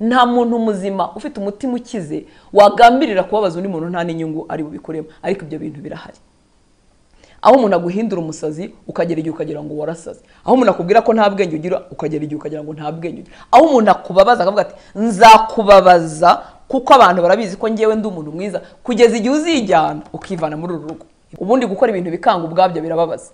nta muntu muzima ufite umutima ukize wagambirira kubabaza undi muntu nta n'inyungu ari bubikoremo ariko ibyo bintu birahari aho umuntu aguhindura umusazi ukagera igihe ukagira ngo warasaze aho umuntu akubwira ko nta bwenge ugira ukagera igihe ukagira ngo nta bwenge ugira aho umuntu akubabaza akavuga ati nzakubabaza kuko abantu barabizi ko ngewe ndi umuntu mwiza kugeza igihe uzijyana ukivana muri uru rugo ubundi gukora ibintu bikanga ubwabyo birababaza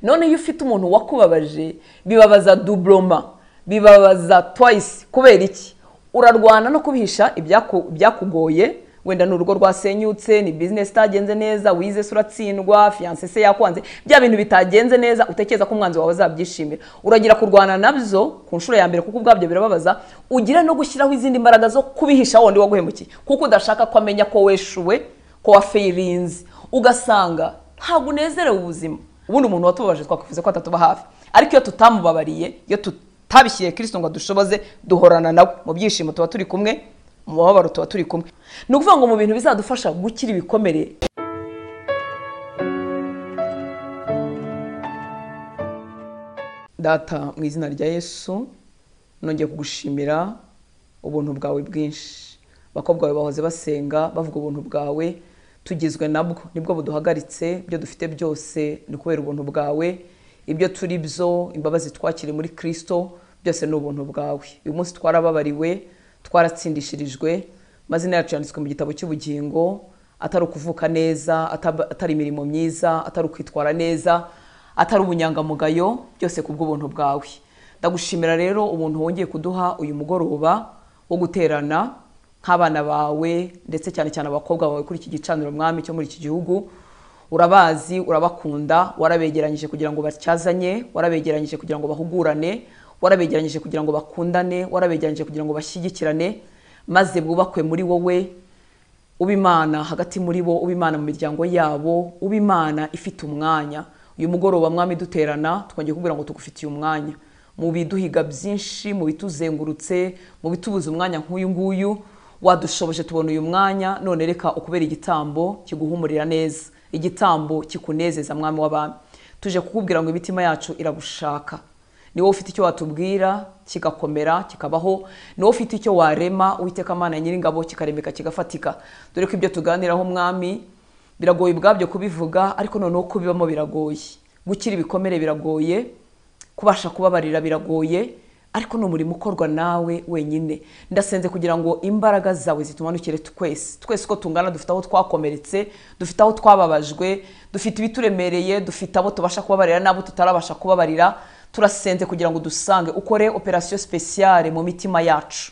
none iyo ufite umuntu wakubabaje bibabaza duburoma bibabaza twayisi kubera iki urarwana no kubihisha ibyakugoye wenda ni urugo rwasenyutse ni bizinesi itagenze neza wize se uratsindwa fiyanse se yakwanze bya bintu bitagenze neza utekereza ko umwanzi wawe azabyishimira uragira kurwana nabyo ku nshuro ya mbere kuko ubwabyo birababaza ugira no gushyiraho izindi mbaraga zo kubihisha wundi waguhemukiye kuko udashaka ko amenya ko weshuwe ko wafeyirinze ugasanga ntabwo unezerewe ubuzima ubundi umuntu watubabaje twakuvuze ko atatuba hafi ariko iyo tutamubabariye iyo tutabishyiriye kirisito ngo dushoboze duhorana nawe mu byishimo tuba turi kumwe mu bababaro tuba turi kumwe ni ukuvuga ngo mu bintu bizadufasha gukira ibikomere data mu izina rya yesu nongeye kugushimira ubuntu bwawe bwinshi abakobwa bawe bahoze basenga bavuga ubuntu bwawe tugizwe nabwo nibwo buduhagaritse ibyo dufite byose ni ukubera ubuntu bwawe ibyo turi byo imbabazi twakiriye muri kirisito byose ni ubuntu bwawe uyu munsi twarababariwe twaratsindishirijwe amazina yacu yanditswe mu gitabo cy'ubugingo atari ukuvuka neza atari imirimo myiza atari ukwitwara neza atari ubunyangamugayo byose ku bw'ubuntu bwawe ndagushimira rero ubuntu wongeye kuduha uyu mugoroba wo guterana nk'abana bawe ndetse cyane cyane abakobwa bawe kuri iki gicaniro mwami cyo muri iki gihugu urabazi urabakunda warabegeranyije kugira ngo bacyazanye warabegeranyije kugira ngo bahugurane warabegeranyije kugira ngo bakundane warabegeranyije kugira ngo bashyigikirane maze bwubakwe muri wowe uba imana hagati muri bo uba imana mu miryango yabo uba imana ifite umwanya uyu mugoroba mwami duterana twongeye kubwira ngo tugufitiye umwanya mu biduhiga byinshi mu bituzengurutse mu bitubuza umwanya nk'uyu nguyu wadushoboje tubona uyu mwanya none reka ukubera igitambo kiguhumurira neza igitambo kikunezeza mwami w'abami tuje kukubwira ngo imitima yacu iragushaka ni wowe ufite icyo watubwira kigakomera kikabaho ni wowe ufite icyo warema uwiteka amana nyiringabo kikaremeka kigafatika dore ko ibyo tuganiraho umwami biragoye ubwabyo kubivuga ariko noneho kubibamo biragoye gukira ibikomere biragoye kubasha kubabarira biragoye ariko ni umurimo ukorwa nawe wenyine ndasenze kugira ngo imbaraga zawe zitumanukire twese twese uko tungana dufite aho twakomeretse dufite aho twababajwe dufite ibituremereye dufite abo tubasha kubabarira n'abo tutarabasha kubabarira turasenze kugira ngo dusange ukore operasiyo sipesiyare mu mitima yacu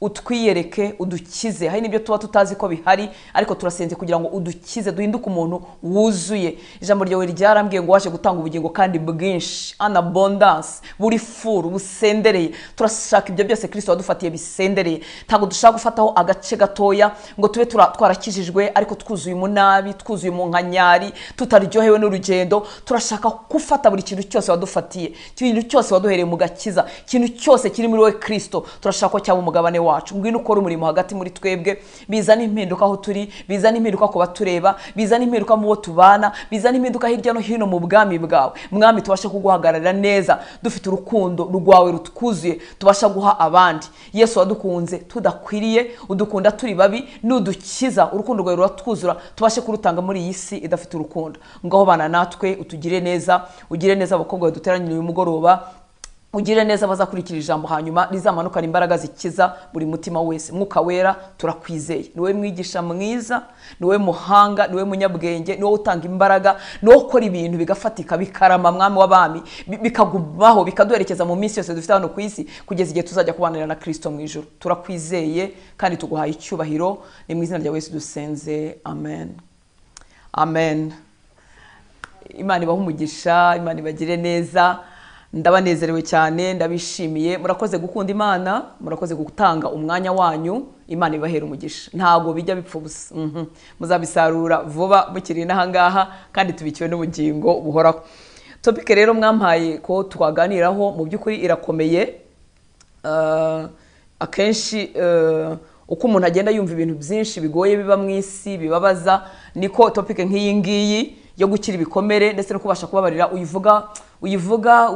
utwiyereke udukize hari n'ibyo tuba tutazi ko bihari ariko turasenze kugira ngo udukize duhinduke umuntu wuzuye ijambo ryawe ryarambwiye ngo waje gutanga ubugingo kandi bwinshi anabondanse buri furu busendereye turashaka ibyo byose kirisito wadufatiye bisendereye ntabwo dushaka gufataho agace gatoya ngo tube twarakijijwe ariko twuzuye umunabi twuzuye mu nkanyari tutaryohewe n'urugendo turashaka gufata buri kintu cyose wadufatiye ikintu cyose waduhereye mu gakiza ikintu cyose kiri muri wowe kirisito turashaka ko cyaba umugabane wawe wacu ngwino ukora umurimo hagati muri twebwe bizana impinduka aho turi bizana impinduka ku batureba bizana impinduka mu bo tubana bizana impinduka hirya no hino mu bwami bwawe mwami tubashe kuguhagararira neza dufite urukundo rwawe rutwuzuye tubasha guha abandi yesu wadukunze tudakwiriye udukunda turi babi nudukiza urukundo rwawe ruratwuzura tubashe kurutanga muri iyi si idafite urukundo ngaho bana natwe utugire neza ugire neza abakobwa baduteranyiriye uyu mugoroba ugire neza abazakurikira ijambo hanyuma rizamanukana imbaraga zikiza buri mutima wese mwuka wera turakwizeye ni wowe mwigisha mwiza ni wowe muhanga ni wowe munyabwenge ni wowe utanga imbaraga ni wowe ukora ibintu bigafatika bikarama mwami w'abami bikagumaho bikaduherekeza mu minsi yose dufite hano ku isi kugeza igihe tuzajya kubanira na kirisito mu ijoro turakwizeye kandi tuguhaye icyubahiro ni mu izina rya wese dusenze amen amen imana ibahe umugisha imana ibagire neza ndabanezerewe cyane ndabishimiye murakoze gukunda imana murakoze gutanga umwanya wanyu imana ibahera umugisha ntabwo bijya bipfa ubusa muzabisarura vuba mukiri n'ahangaha kandi tubikiwe n'ubugingo buhoraho topike rero mwampaye ko twaganiraho mu by'ukuri irakomeye akenshi uko umuntu agenda yumva ibintu byinshi bigoye biba mu isi bibabaza niko topike nk'iyi ngiyi yo gukira ibikomere ndetse no kubasha kubabarira uyivuga uyivuga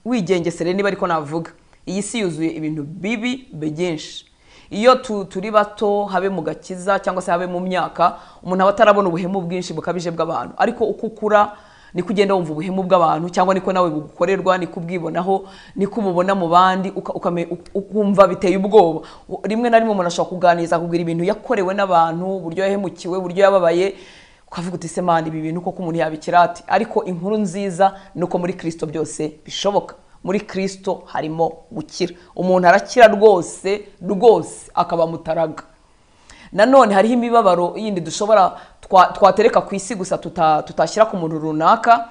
wigengesere niba ariko navuga iyi si yuzuye ibintu bibi byinshi iyo tu- turi bato habe mu gakiza cyangwa se habe mu myaka umuntu aba atarabona ubuhemu bwinshi bukabije bw'abantu ariko uko ukura niko ugenda wumva ubuhemu bw'abantu cyangwa niko nawe bugukorerwa niko ubwibonaho niko ububona mu bandi uka- ukame- u- ukumva biteye ubwoba U- rimwe na rimwe umuntu ashobora kuganiriza akubwira ibintu yakorewe n'abantu uburyo yahemukiwe uburyo yababaye ukavuga uti se mani ibi bintu koko umuntu yabikira ati ariko inkuru nziza ni uko muri kirisito byose bishoboka muri kirisito harimo gukira umuntu arakira rwose rwose akaba mutaraga nanone hariho imibabaro yindi dushobora twa- twatereka ku isi gusa tuta- tutashyira ku muntu runaka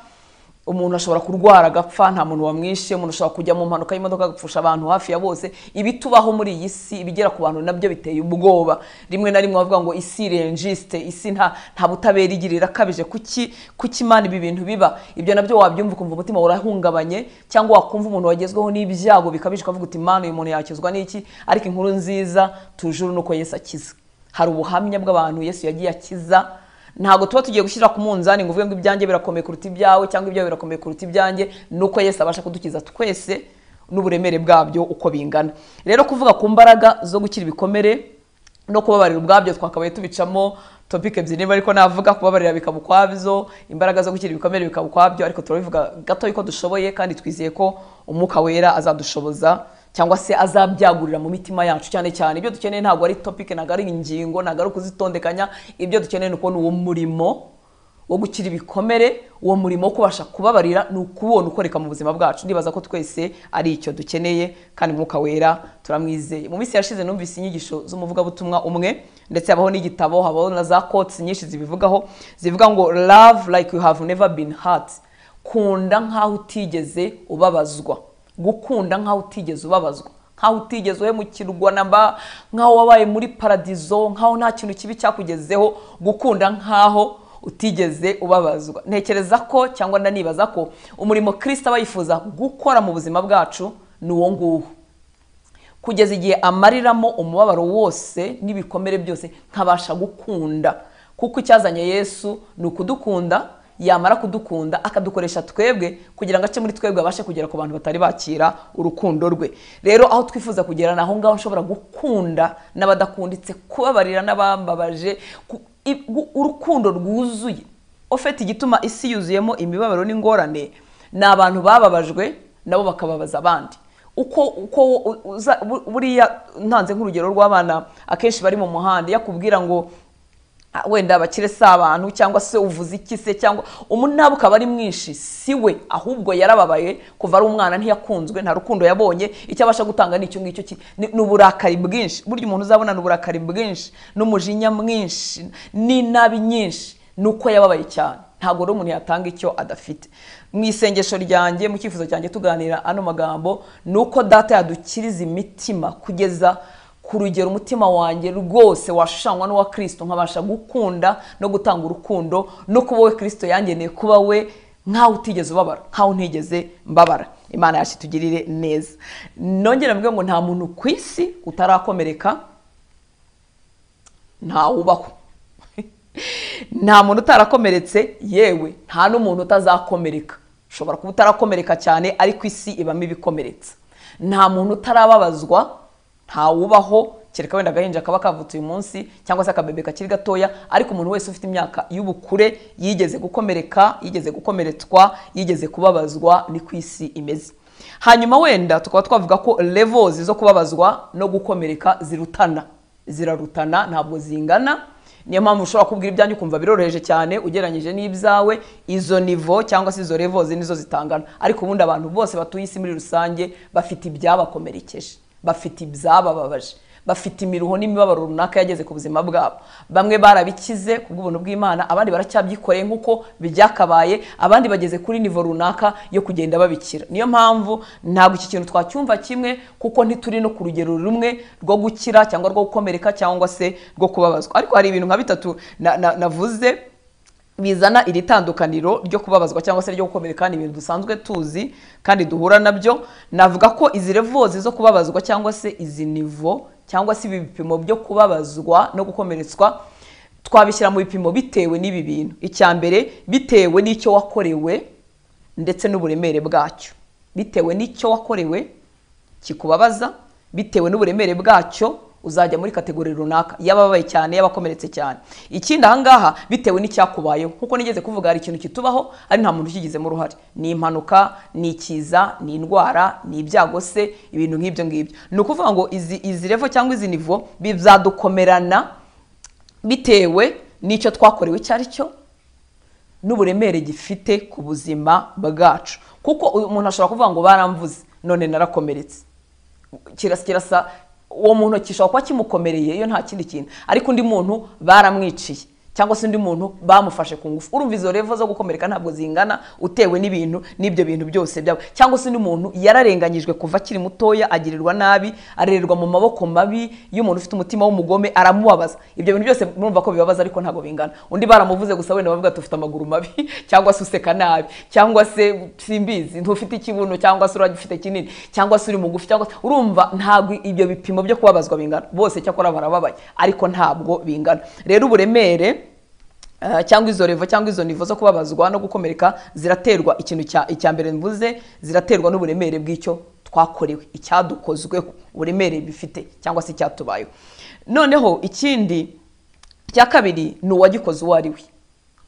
umuntu ashobora kurwara agapfa nta muntu wamwishe umuntu ashobora kujya mu mpanuka y'imodoka agapfusha abantu hafi ya bose ibitubaho muri iyi si ibigera ku bantu nabyo biteye ubwoba rimwe na rimwe bavuga ngo isi renjisite isi nta nta butabera igira irakabije kuki kuki imana ibi bintu biba ibyo nabyo wabyumva ukumva umutima urahungabanye cyangwa wakumva umuntu wagezweho n'ibyago bikabije ukavuga uti imana uyu muntu yakizwa n'iki ariko inkuru nziza tujuru ni uko yesu akiza hari ubuhamya bw'abantu yesu yagiye akiza ntabwo tuba tugiye gushyira ku munzani ngo uvuge ngo ibyanjye birakomeye kuruta ibyawe cyangwa ibyawe birakomeye kuruta ibyanjye ni uko yesu abasha kudukiza twese n'uburemere bwabyo uko bingana rero kuvuga ku mbaraga zo gukira ibikomere no kubabarira ubwabyo twakabaye tubicamo topic ebyiri niba ariko navuga kubabarira bikaba ukwabyo imbaraga zo gukira ibikomere bikaba ukwabyo ariko turabivuga gato yuko dushoboye kandi twizeye ko umwuka wera azadushoboza cyangwa se azabyagurira mu mitima yacu cyane cyane ibyo dukeneye ntabwo ari topic ntabwo ari ingingo ntabwo ari ukuzitondekanya ibyo dukeneye ni ukubona uwo murimo wo gukira ibikomere uwo murimo wo kubasha kubabarira ni ukuwubona ukoreka mu buzima bwacu ndibaza ko twese ari icyo dukeneye kandi umwuka wera turamwizeye mu minsi yashize numvise inyigisho z'umuvugabutumwa umwe ndetse habaho n'igitabo habaho na za kotsi nyinshi zibivugaho zivuga ngo love like you have never been hurt kunda nk'aho utigeze ubabazwa gukunda nk'aho utigeze ubabazwa nk'aho utigeze uhemukirwa namba nk'aho wabaye muri paradizo nk'aho nta kintu kibi cyakugezeho gukunda nk'aho utigeze ubabazwa ntekereza ko cyangwa ndanibaza ko umurimo kirisita aba yifuza gukora mu buzima bwacu ni uwo nguwo kugeza igihe amariramo umubabaro wose n'ibikomere byose nkabasha gukunda kuko icyazanye yesu ni ukudukunda yamara kudukunda akadukoresha twebwe kugira ngo ace muri twebwe abashe kugera ku bantu batari bakira urukundo rwe rero aho twifuza kugera ni aho ngaho nshobora gukunda n'abadakunditse kubabarira n'abambabaje ku- i- gu- urukundo rwuzuye ofeti igituma isi yuzuyemo imibabaro n'ingorane ni abantu bababajwe nabo bakababaza abandi uko uko u- uza- bu- buriya ntanze nk'urugero rw'abana akenshi bari mu muhanda yakubwira ngo "Ah, wenda abakire si abantu cyangwa se uvuze iki se cyangwa umunaba ukaba ari mwinshi si we ahubwo yarababaye kuva ari umwana ntiyakunzwe nta rukundo yabonye icyo abasha gutanga ni icyo ngicyo ki- ni ni uburakari bwinshi burya umuntu uzabona ni uburakari bwinshi n'umujinya mwinshi n'inabi nyinshi ni uko yababaye cyane ntabwo rero umuntu yatanga icyo adafite mu isengesho ryanjye mu cyifuzo cyanjye tuganira ano magambo ni uko data yadukiriza imitima kugeza ku rugero umutima wanjye rwose washushanywa n'uwa kirisito nkabasha gukunda no gutanga urukundo no kuba we kirisito yangeneye kuba we nkaho utigeze ubabara nkaho ntigeze mbabara imana yacu itugirire neza nongera mvuge ngo nta muntu ku isi utarakomereka ntawubaho nta muntu utarakomeretse yewe nta n'umuntu utazakomereka ushobora kuba utarakomereka cyane ariko isi ibamo ibikomeretsa nta muntu utarababazwa ntawubaho kereka wenda agahinja kaba kavutse uyu munsi cyangwa se akabebe kakiri gatoya ariko umuntu wese ufite imyaka y'ubukure yigeze gukomereka yigeze gukomeretswa yigeze kubabazwa ni ku isi imeze hanyuma wenda tukaba twavuga ko levozi zo kubabazwa no gukomereka zirutana zirarutana ntabwo zingana niyo mpamvu ushobora kubwira ibyanjye ukumva biroroheje cyane ugereranyije n'ibyawe izo nivo cyangwa se izo revozi nizo zitangana ariko ubundi abantu bose batuye isi muri rusange bafite ibyabakomerekeje bafite ibyabababaje bafite imiruho n'imibabaro runaka yageze ku buzima bwabo bamwe barabikize ku bw'ubuntu bw'imana abandi baracyabyikore nk'uko byakabaye abandi bageze kuri nivo runaka yo kugenda babikira niyo mpamvu ntabwo iki kintu twacyumva kimwe kuko ntituri no ku rugero rumwe rwo gukira cyangwa rwo gukomereka cyangwa se rwo kubabazwa ariko hari ibintu nka bitatu na- na- navuze bizana iri tandukaniro ryo kubabazwa cyangwa se ryo gukomereka ni ibintu dusanzwe tuzi kandi duhura nabyo navuga ko izi revozi zo kubabazwa cyangwa se izi nivo cyangwa se ibi bipimo byo kubabazwa no gukomeretswa twabishyira mu bipimo bitewe n'ibi bintu icya mbere bitewe n'icyo wakorewe ndetse n'uburemere bwacyo bitewe n'icyo wakorewe kikubabaza bitewe n'uburemere bwacyo uzajya muri kategori runaka y'ababaye cyane y'abakomeretse cyane ikindi ahangaha bitewe n'icyakubayeho kuko nigeze kuvuga hari ikintu kitubaho ari nta muntu ukigizemo uruhare ni impanuka ni ikiza ni indwara ni ibyago se ibintu nk'ibyo ngibyo ni ukuvuga ngo izi izi revo cyangwa izi nivo bizadukomerana bitewe n'icyo twakorewe icyo ari cyo n'uburemere gifite ku buzima bwacu kuko umuntu ashobora kuvuga ngo baramvuze none narakomeretse kirasa kirasa uwo muntu gishobora kuba kimukomereye iyo nta kindi kintu ariko undi muntu baramwiciye cyangwa se undi muntu bamufashe ku ngufu urumva izo revo zo gukomereka ntabwo zingana utewe n'ibintu n'ibyo bintu byose byaba cyangwa se undi muntu yararenganyijwe kuva akiri mutoya agirirwa nabi arererwa mu maboko mabi y'umuntu ufite umutima w'umugome aramubabaza ibyo bintu byose murumva ko bibabaza ariko ntabwo bingana undi baramuvuze gusa wenda bavuga tufite amaguru mabi cyangwa se useka nabi cyangwa se simbizi ntufite ikibuno cyangwa se uragifite kinini cyangwa se uri mugufi cyangwa se urumva ntabwo ibyo bipimo byo kubabazwa bingana bose cyakora barababaye ariko ntabwo bingana rero uburemere Uh, cyangwa izo revo cyangwa izo nivo zo kubabazwa no gukomereka ziraterwa ikintu cya icya mbere mvuze ziraterwa n'uburemere bw'icyo twakorewe icyadukozweho uburemere bifite cyangwa se icyatubayeho noneho ikindi cya kabiri ni uwagikoze uwo ari we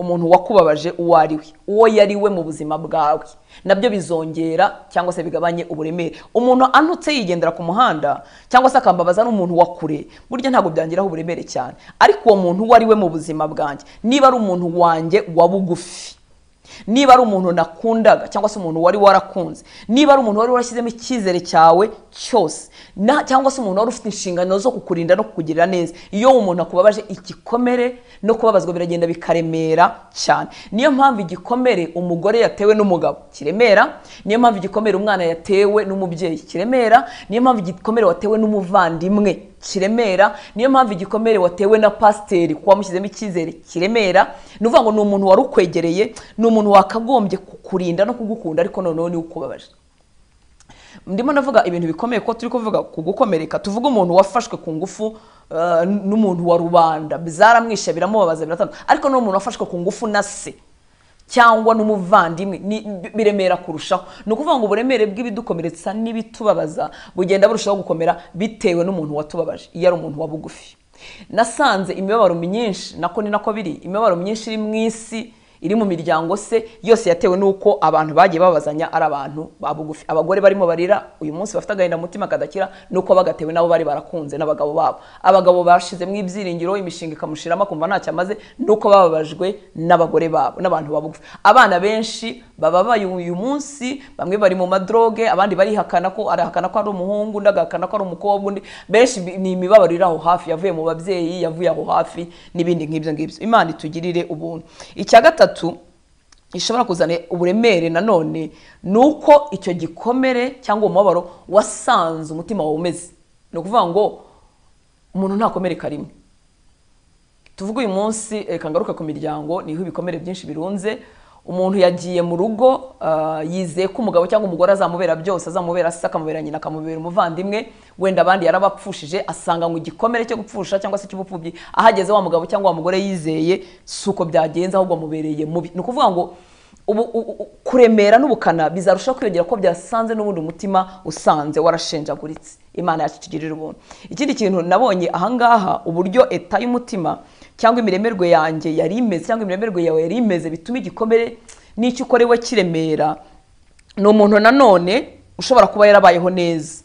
umuntu wakubabaje uwo ari we uwo yari we mu buzima bwawe nabyo bizongera cyangwa se bigabanye uburemere umuntu anutse yigendera ku muhanda cyangwa se akambabaza n'umuntu wa kure burya ntabwo byangiraho uburemere cyane ariko uwo muntu uwo ari we mu buzima bwanjye niba ari umuntu wanjye wa bugufi niba ari umuntu nakundaga cyangwa se umuntu wari warakunze niba ari umuntu wari warashyizemo icyizere cyawe cyose na cyangwa se umuntu wari ufite inshingano zo kukurinda no kukugirira neza iyo umuntu akubabaje igikomere no kubabazwa biragenda bikaremera cyane niyo mpamvu igikomere umugore yatewe n'umugabo kiremera niyo mpamvu igikomere umwana yatewe n'umubyeyi kiremera niyo mpamvu igikomere watewe n'umuvandimwe kiremera niyo mpamvu igikomere watewe na pasiteri kuba wamushyizemo icyizere kiremera ni ukuvuga ngo ni umuntu wari ukwegereye ni umuntu wakagombye kukurinda no kugukunda ariko noneho niwe ukubabaje ndimo navuga ibintu bikomeye ko turi kuvuga ku gukomereka tuvuge umuntu wafashwe ku ngufu eh, n'umuntu wa rubanda zaramwishe biramubabaza biratandukanye ariko n'umuntu wafashwe ku ngufu na se cyangwa n'umuvandimwe ni- biremera kurushaho ni ukuvuga ngo uburemere bw'ibidukomeretsa n'ibitubabaza bugenda burushaho gukomera bitewe n'umuntu watubabaje iyo ari umuntu wa bugufi nasanze imibabaro myinshi nako ni nako biri imibabaro myinshi iri mu isi iri mu miryango se yose yatewe n'uko abantu bagiye babazanya ari abantu ba bugufi abagore barimo barira uyu munsi bafite agahinda mu mutima kadakira nuko bagatewe nabo bari barakunze n'abagabo babo abagabo bashizemo ibyiringiro imishinga ikamushiramo akumva ntacyo amaze nuko bababajwe n'abagore babo n'abantu ba bugufi abana benshi bababaye uyu munsi bamwe bari mu madroge abandi barihakana ko arahakana ko ari umuhungu undi agahakana ko ari umukobwa undi benshi bi- ni imibabaro iri aho hafi yavuye mu babyeyi yavuye aho hafi n'ibindi nk'ibyo ngibyo imana itugirire ubuntu icya gatatu gishobora kuzana uburemere nanone ni uko icyo gikomere cyangwa umubabaro wasanze umutima wawe umeze ni ukuvuga ngo umuntu ntakomereka rimwe tuvuge uyu munsi reka ngaruke ku miryango niho ibikomere byinshi birunze umuntu yagiye mu rugo ah, yizeye ko umugabo cyangwa umugore azamubera byose azamubera se akamubera nyina akamubera umuvandimwe wenda abandi yarabapfushije asanga ngo igikomere cyo gupfusha cyangwa se cy'ubupfubyi ahageze wa mugabo cyangwa wa mugore yizeye si uko byagenze ahubwo amubereye mubi ni ukuvuga ngo ubu u- u- kuremera n'ubukana bizarushaho kwiyongera ko byasanze n'ubundi umutima usanze warashenjaguritse imana yacu itugirira ubuntu ikindi kintu nabonye ahangaha uburyo eta y'umutima cyangwa imiremerwe yanjye yari imeze cyangwa imiremerwe yawe yari imeze bituma igikomere n'icyo ukorewe kiremera ni umuntu nanone ushobora kuba yarabayeho neza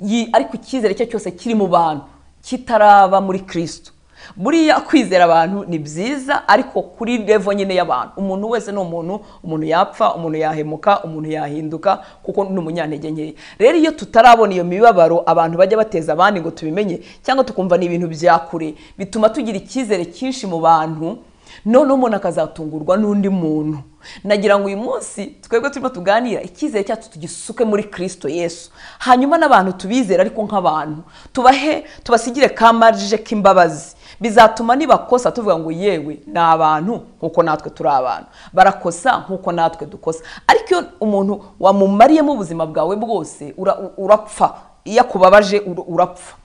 Yi- ariko icyizere cye cyose kiri mu bantu kitaraba muri kristo buriya kwizera abantu ni byiza ariko kuri revo nyine y'abantu umuntu wese ni umuntu umuntu yapfa umuntu yahemuka umuntu yahinduka kuko ni umunyantege nkeya rero iyo tutarabona iyo mibabaro abantu bajya bateza abandi ngo tubimenye cyangwa tukumva ni ibintu bya kure bituma tugira icyizere cyinshi mu bantu noneho umuntu akazatungurwa n'undi muntu nagira ngo uyu munsi twebwe turimo tuganira icyizere cyacu tugisuke muri kirisito yesu hanyuma n'abantu tubizere ariko nk'abantu tubahe tubasigire ka marije k'imbabazi bizatuma nibakosa tuvuga ngo yewe ni abantu nk'uko natwe turi abantu barakosa nk'uko natwe dukosa ariko iyo umuntu wamumariyemo ubuzima bwawe bwose ura- urapfa iyo akubabaje ura- urapfa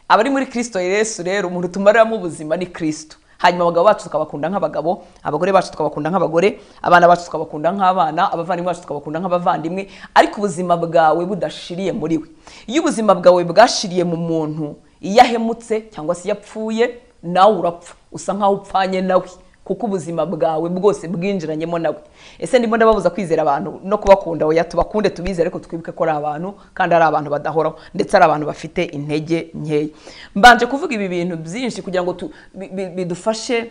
abari muri kirisito yesu rero umuntu tumariramo ubuzima ni kirisito hanyuma abagabo bacu tukabakunda nk'abagabo abagore bacu tukabakunda nk'abagore abana bacu tukabakunda nk'abana abavandimwe bacu tukabakunda nk'abavandimwe ariko ubuzima bwawe budashiriye muri we iyo ubuzima bwawe bwashiriye mu muntu iyo ahemutse cyangwa se iyo apfuye nawe urapfa usa nk'aho upfanye nawe kuko ubuzima bwawe bwose bwinjiranyemo nawe ese ndimo ndababuza kwizera abantu no kubakunda oya tubakunde tubizere ariko twibuke ko ari abantu kandi ari abantu badahoraho ndetse ari abantu bafite intege nkeya mbanje kuvuga ibi bintu byinshi kugira ngo tu- bi- bi- bidufashe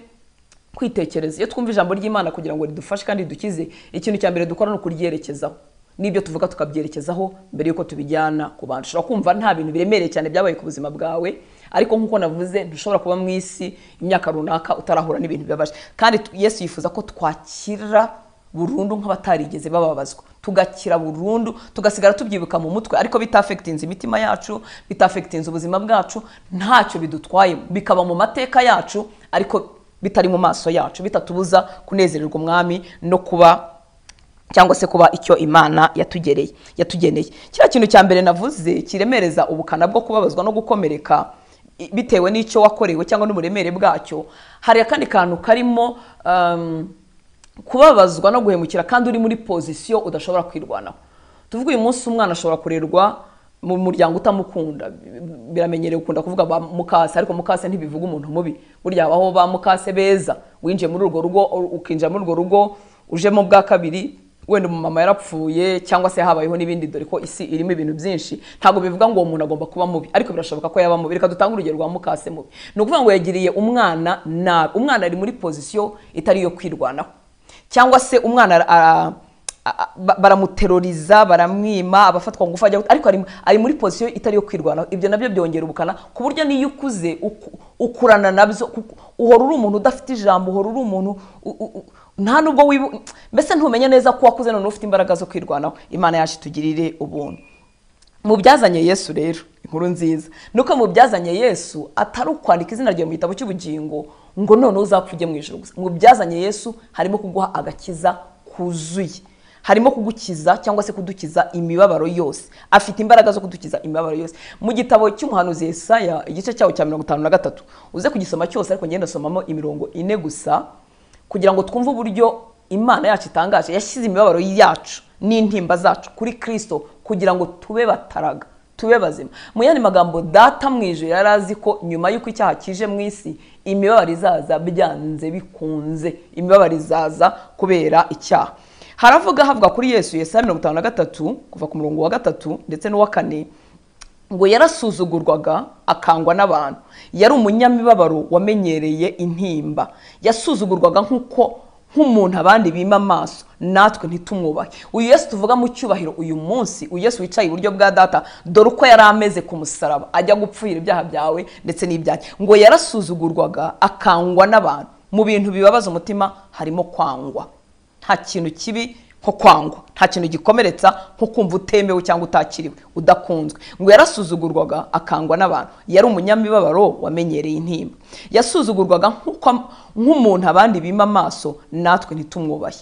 kwitekereza iyo twumva ijambo ry'imana kugira ngo ridufashe kandi ridukize ikintu cya mbere dukora ni ukuryerekezaho n'ibyo tuvuga tukabyerekezaho mbere y'uko tubijyana ku bantu ushobora kumva nta bintu biremereye cyane byabaye ku buzima bwawe ariko nk'uko navuze ntushobora kuba mu isi imyaka runaka utarahura n'ibintu bibabaje kandi tu- yesu yifuza ko twakira burundu nk'abatarigeze bababazwa tugakira burundu tugasigara tubyibuka mu mutwe ariko bitafekitinze imitima yacu bitafekitinze ubuzima bwacu ntacyo bidutwaye bikaba mu mateka yacu ariko bitari mu maso yacu bitatubuza kunezererwa umwami no kuba cyangwa se kuba icyo imana yatugereye yatugeneye kiriya kintu cya mbere navuze kiremereza ubukana bwo kubabazwa no gukomereka i- bitewe n'icyo wakorewe cyangwa n'uburemere bwacyo hari akandi kantu karimo um, kubabazwa no guhemukira kandi uri muri pozisiyo udashobora kwirwanaho tuvuge uyu munsi umwana ashobora kurerwa mu muryango utamukunda biramenyerewe ukunda kuvuga ba mukase ariko mukase ntibivuga umuntu mubi burya habaho ba mukase beza winjiye muri urwo rugo ukinjira muri urwo rugo ujemo bwa kabiri wenda umumama yarapfuye cyangwa se habayeho n'ibindi dore ko isi irimo ibintu byinshi ntabwo bivuga ngo uwo muntu agomba kuba mubi ariko birashoboka ko yaba mubi reka dutange urugero rwa mukase mubi ni ukuvuga ngo yagiriye umwana nabi umwana ari muri pozisiyo itari iyo kwirwanaho cyangwa se umwana ara- ara- a- ba- baramuteroriza baramwima abafatwa ngufu ajya ariko ari, ari muri pozisiyo itari iyo kwirwanaho ibyo nabyo byongera ubukana ku buryo n'iyo ukuze uku- ukurana nabyo kuko uhora uri umuntu udafite ijambo uhora uri umuntu u- u- u- nta nubwo wibu mbese ntumenya neza ko wakuze none ufite imbaraga zo kwirwanaho imana yacu itugirire ubuntu mu byazanye yesu rero inkuru nziza nuko mu byazanye yesu atari ukwandika izina ryawe mu gitabo cy'ubugingo ngo none uzapfa ujye mu ijoro gusa mu byazanye yesu harimo kuguha agakiza kuzuye harimo kugukiza cyangwa se kudukiza imibabaro yose afite imbaraga zo kudukiza imibabaro yose mu gitabo cy'umuhanuzi Yesaya igice cyawo cya mirongo itanu na gatatu uze kugisoma cyose ariko ngenda ndasomamo imirongo ine gusa kugira ngo twumve uburyo imana yacu itangaje yashyize imibabaro yacu n'intimba zacu kuri kirisito kugira ngo tube bataraga tube bazima mu yandi magambo data mu ijoro yari azi ko nyuma y'uko icyaha kije mu isi imibabaro izaza byanze bikunze imibabaro izaza kubera icyaha haravuga havuga kuri yesu yesaya mirongo itanu na gatatu kuva ku murongo wa gatatu ndetse n'uwa kane ngo yarasuzugurwaga akangwa n'abantu yari umunyamibabaro wamenyereye intimba yasuzugurwaga nk'uko nk'umuntu abandi bima amaso natwe ntitumwubahe uyu yesu tuvuga mu cyubahiro uyu munsi uyu yesu wicaye iburyo bwa data dore uko yari ameze ku musaraba ajya gupfuhira ibyaha byawe ndetse n'ibyanjye ngo yarasuzugurwaga akangwa n'abantu mu bintu bibabaza umutima harimo kwangwa nta kintu kibi nko kwangwa nta kintu gikomeretsa nko kumva utemewe cyangwa utakiriwe udakunzwe ngo yarasuzugurwaga akangwa n'abantu yari umunyamibabaro wamenyereye intimba yasuzugurwaga nk'uko am- nk'umuntu abandi bima amaso natwe ntitumwubahe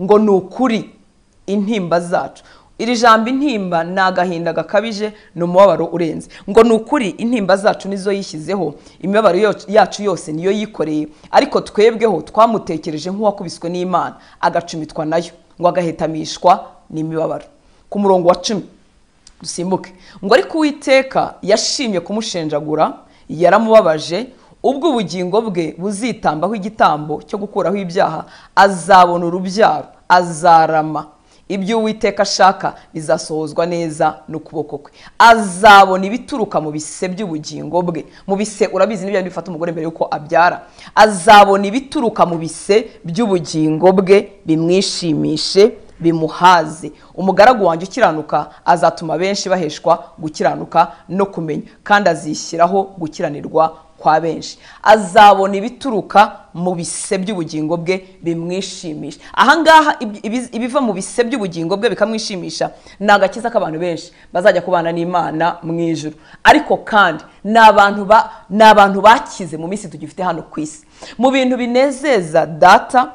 ngo ni ukuri intimba zacu iri jambo intimba ni agahinda gakabije ni umubabaro urenze ngo ni ukuri intimba zacu nizo yishyizeho imibabaro yo- yacu yose niyo yikoreye ariko twebweho twamutekereje nk'uwakubiswe n'imana agacumitwa nayo ngo agahetamishwa n'imibabaro ku murongo wa cumi dusimbuke ngo ariko uwiteka yashimye kumushenjagura yaramubabaje ubwo ubugingo bwe buzitambaho igitambo cyo gukuraho ibyaha azabona urubyaro azarama ibyo uwiteka ashaka bizasohozwa neza n'ukuboko kwe azabona ibituruka mu bise by'ubugingo bwe mu bise urabizi n'ibyo bifata umugore mbere yuko abyara azabona ibituruka mu bise by'ubugingo bwe bimwishimishe bimuhaze umugaragu wanjye ukiranuka azatuma benshi baheshwa gukiranuka no kumenya kandi azishyiraho gukiranirwa kwa benshi azabona ibituruka mu bise by'ubugingo bwe bimwishimisha ahangaha ibi- ibi- ibiva mu bise by'ubugingo bwe bikamwishimisha ni agakiza k'abantu benshi bazajya kubana n'imana mu ijuru ariko kandi ni abantu ba- ni abantu bakize mu minsi tugifite hano ku isi mu bintu binezeza data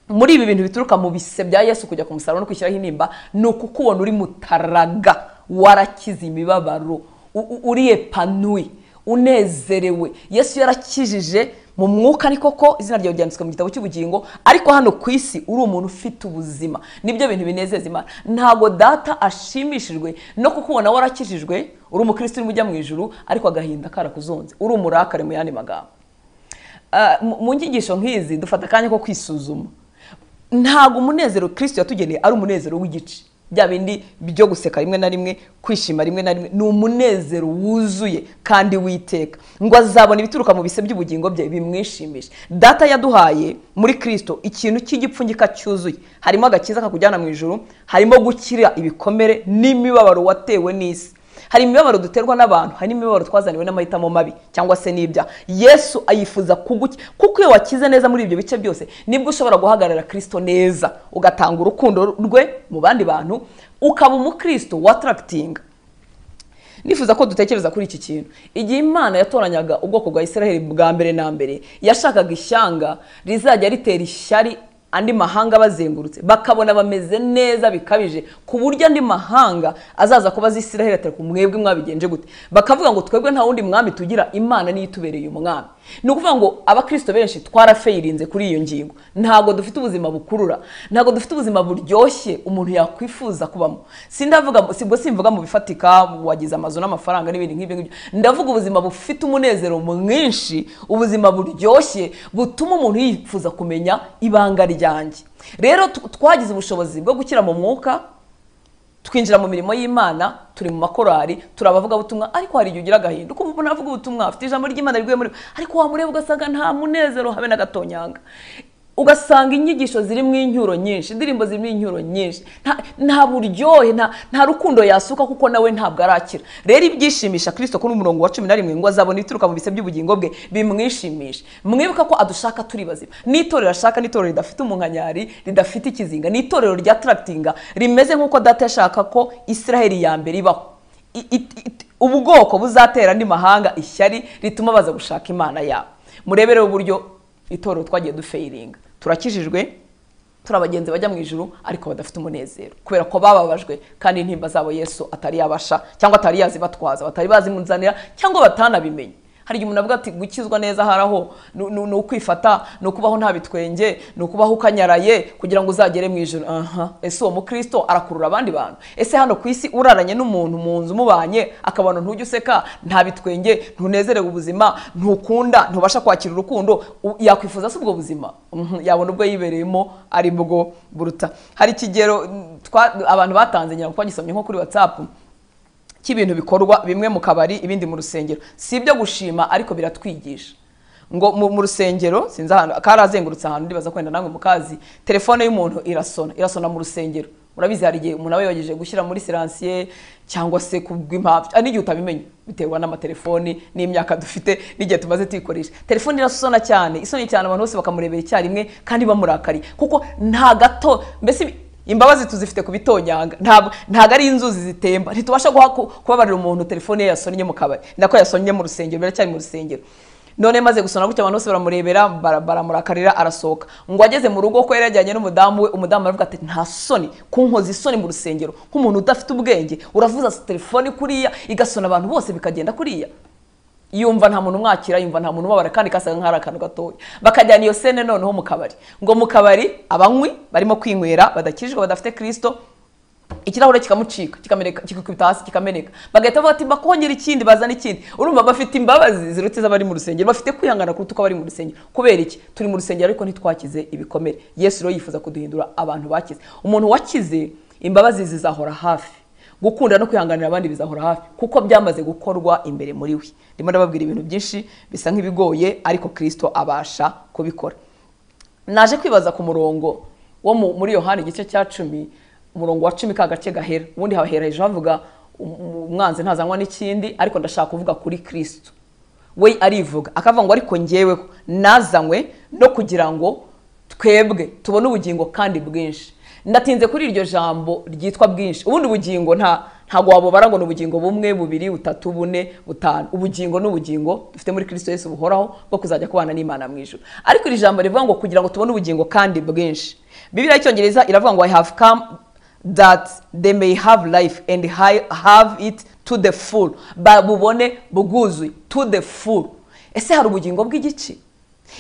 muri ibi bintu bituruka mu bise bya yesu kujya ku musaraba no kwishyiraho intimba ni ukukubona uri mutaraga warakize imibabaro u- u- uri epanui unezerewe yesu yarakijije mu mwuka ni koko izina ryawe ryanditswe mu gitabo cy'ubugingo ariko hano ku isi uri umuntu ufite ubuzima nibyo bintu binezeza imana ntabwo data ashimishijwe no kukubona warakijijwe uri umukristo urimo ujya mu ijuru ariko agahinda karakuzonze uri umurakare mu yandi magambo Ah, mu- mu nyigisho nk'izi dufata akanya ko kwisuzuma ntabwo umunezero kirisito yatugeneye ari umunezero w'igice bya bindi byo guseka rimwe na rimwe kwishima rimwe na rimwe ni umunezero wuzuye kandi witeka ngo azabona ibituruka mu bise by'ubugingo bye bimwishimishe data yaduhaye muri kirisito ikintu cy'igipfunyika cyuzuye harimo agakiza kakujyana mu ijoro harimo gukira ibikomere n'imibabaro watewe n'isi hari imibabaro duterwa n'abantu hari n'imibabaro twazaniwe n'amahitamo mabi cyangwa se n'ibya yesu ayifuza kuguki kuko iyo wakize neza muri ibyo bice byose nibwo ushobora guhagarara kirisito neza ugatanga urukundo rwe mu bandi bantu ukaba umukristo wataragtinga nifuza ko dutekereza kuri iki kintu igihe imana yatoranyaga ubwoko bwa israheli bwa mbere na mbere yashakaga ishyanga rizajya ritera ishyari andi mahanga bazengurutse bakabona bameze neza bikabije ku buryo andi mahanga azaza kubaza israheli atari ku mwebwe mwabigenje gute bakavuga ngo twebwe nta wundi mwami tugira imana niyo itubereye umwami ni ukuvuga ngo abakristo benshi twarafeyirinze kuri iyo ngingo ntabwo dufite ubuzima bukurura ntabwo dufite ubuzima buryoshye umuntu yakwifuza kubamo sindavuga sibwo simvuga mu bifatika wagize amazu n'amafaranga n'ibindi nk'ibyo ngibyo ndavuga ubuzima bufite umunezero mwinshi ubuzima buryoshye butuma umuntu yifuza kumenya ibanga ryanjye rero tu- twagize ubushobozi bwo gukira mu mwuka twinjira mu mirimo y'imana turi mu makorari turi abavugabutumwa ariko hari igihe ugira agahinda ukumva umuntu avuga ubutumwa afite ijambo ry'imana riguye muri we, ariko wamureba ugasanga nta munezero habe na gatonyanga ugasanga inyigisho zirimo incyuro nyinshi indirimbo zirimo incyuro nyinshi nta- nta buryohe nta- nta rukundo yasuka kuko nawe ntabwo arakira rero ibyishimisha kirisito kuri umurongo wa cumi na rimwe ngo azabona ibituruka mu bise by'ubugingo bwe bimwishimishe mwibuka ko adushaka turi bazima n'itorero ashaka n'itorero ridafite umunkanyari ridafite ikizinga n'itorero rya tarakitinga rimeze nk'uko data yashaka ko israheli ya mbere ibaho I- i- i- ubu bwoko buzatera andi mahanga ishyari rituma baza gushaka imana yabo murebere uburyo itorero twagiye dufeyiringa turakijijwe turi abagenzi bajya mu ijuru ariko badafite umunezero kubera ko bababajwe kandi intimba zabo yesu atari yabasha cyangwa atari yazibatwaza batari bazimunzanira cyangwa batanabimenye hari igihe umuntu avuga ati gukizwa neza hari aho ni- ni ni ukwifata ni ukubaho nta bitwenge ni ukubaho ukanyaraye kugira ngo uzagere mu ijoro aha ese uwo mukristo arakurura abandi bantu ese hano ku isi uraranye n'umuntu mu nzu umubanye akabona ntujya useka nta bitwenge ntunezerewe ubuzima ntukunda ntubasha kwakira urukundo u- yakwifuza se ubwo buzima Mhm, yabona ubwo yibereyemo ari bwo buruta hari ikigero mm, twa- abantu batanze ngira ngo twagisomye nko kuri watsapu cy'ibintu bikorwa bimwe mu kabari ibindi mu rusengero si ibyo gushima ariko biratwigisha ngo mu, mu rusengero sinzi ahantu karazengurutse ahantu ndibaza kwenda namwe mukazi telefone y'umuntu irasona irasona mu rusengero urabizi hari igihe umuntu aba yagejije gushyira muri siransiye cyangwa se kubw'impamvu ah, n'igihe utabimenye biterwa n'amatelefoni n'imyaka dufite n'igihe tumaze tuyikoresha telefone irasona cyane isonye cyane abantu bose bakamurebera icyarimwe kandi bamurakariye kuko nta gato mbese imbabazi tuzifite ku bitonyanga ntabwo ntabwo ari inzuzi zitemba ntitubasha guha ku- kubabarira umuntu telefone ye yasonnye mu kabari nako yasonnye mu rusengero biracyari mu rusengero none maze gusona gutya abantu bose baramurebera bara- baramurakarira arasohoka ngo ageze mu rugo ko yari yajyanye n'umudamu we umudamu aravuga ati nta soni kunkoza isoni mu rusengero nk'umuntu udafite ubwenge uravuza telefone kuriya igasona abantu bose bikagenda kuriya yumva nta muntu umwakira yumva nta muntu umubabara kandi kasaga nk'ari akantu gatoya bakajyana iyo sene noneho mu kabari ngo mu kabari abanywi barimo kwinywera badakijijwe badafite kirisito ikirahure kikamucika kikameneka kikikubita hasi kikameneka bagahita bavuga ati bakongera ikindi bazana ikindi urumva bafite imbabazi zirutse z'abari mu rusengero bafite kwihangana kuruta uko abari mu rusengero kubera iki turi mu rusengero ariko ntitwakize ibikomere yesu rero yifuza kuduhindura abantu bakize umuntu wakize imbabazi zizahora hafi gukunda no kwihanganira abandi bizahora hafi kuko byamaze gukorwa imbere muri we ndimo ndababwira ibintu byinshi bisa nk'ibigoye ariko kirisito abasha kubikora naje kwibaza ku murongo wo mu- muri yohani igice cya cumi umurongo wa cumi ka gace gahera ubundi hahera hejuru havuga "Um- umwanzi ntazanywa n'ikindi ariko ndashaka kuvuga kuri kirisito we arivuga akavuga ngo ariko ngeweho nazanywe no kugira ngo twebwe tubone ubugingo kandi bwinshi ndatinze kuri iryo jambo ryitwa bwinshi ubundi ubugingo nta ntabwo wabubara ngo ni ubugingo bumwe bubiri butatu bune butanu ubugingo ni ubugingo dufite muri kristo yesu buhoraho bwo kuzajya kubana n'imana mu ijuru ariko iri jambo rivuga ngo kugira ngo tubone ubugingo kandi bwinshi bibiliya y'icyongereza iravuga ngo i have come that they may have life and hi- have it to the full babubone bwuzuye to the full ese hari ubugingo bw'igice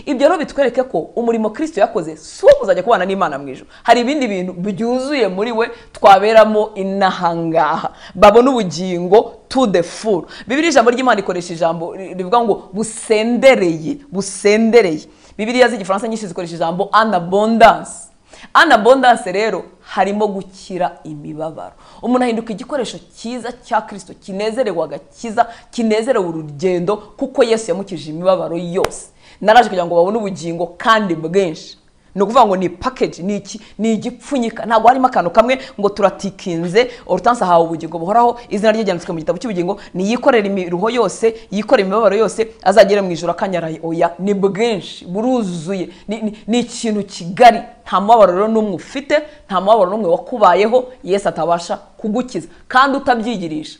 ibyo rero bitwereke ko umurimo kirisito yakoze si uwo kuzajya kubana n'imana mu ijoro hari ibindi bintu byuzuye muri we twaberamo inahangaha babona ubugingo to the full bibiri ijambo ry'imana ikoresha ijambo rivuga ngo busendereye busendereye bibiriya z'igifaransa nyinshi zikoresha ijambo anabondanse anabondanse rero harimo gukira imibabaro umuntu ahinduka igikoresho cyiza cya kirisito kinezerewe agakiza kinezerewe urugendo kuko yesu yamukije imibabaro yose naraje kugira ngo babone ubugingo kandi bwinshi ni ukuvuga ngo ni pakeji ni iki ni igipfunyika ntabwo harimo akantu kamwe ngo turatikinze orutansi ahawe ubugingo buhoraho izina rye ryanditswe mu gitabo cy'ubugingo ni yikorera imiruho yose yikorera imibabaro yose azagere mu ijoro akanyaraye oya ni bwinshi buruzuye ni- ni- ni ikintu kigari nta mubabaro rero n'umwe ufite nta mubabaro n'umwe wakubayeho yesu atabasha kugukiza kandi utabyigirisha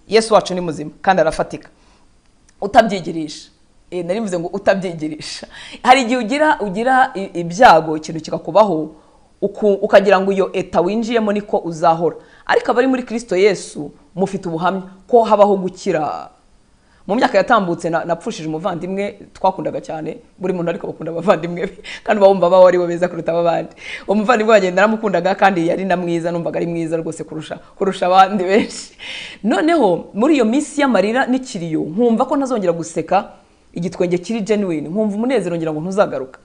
yesu wacu ni muzima kandi arafatika utabyigirisha Eh, nari mvuze ngo utabyigirisha hari igihe ugira ugira i- ibyago ikintu kikakubaho uku- ukagira ngo iyo eta winjiyemo niko uzahora ariko abari muri kirisito yesu mufite ubuhamya ko habaho gukira mu myaka yatambutse na- napfushije umuvandimwe twakundaga cyane buri muntu ariko bakunda abavandimwe be kandi bawumva bawe ari bo beza kuruta ab'abandi umuvandimwe wanjye naramukundaga kandi yari na mwiza numvaga ari mwiza rwose kurusha kurusha abandi benshi noneho muri iyo minsi y'amarira n'ikiriyo nkumva ko ntazongera guseka igitwenge kiri genuine nkumva umunezero ngira ngo ntuzagaruka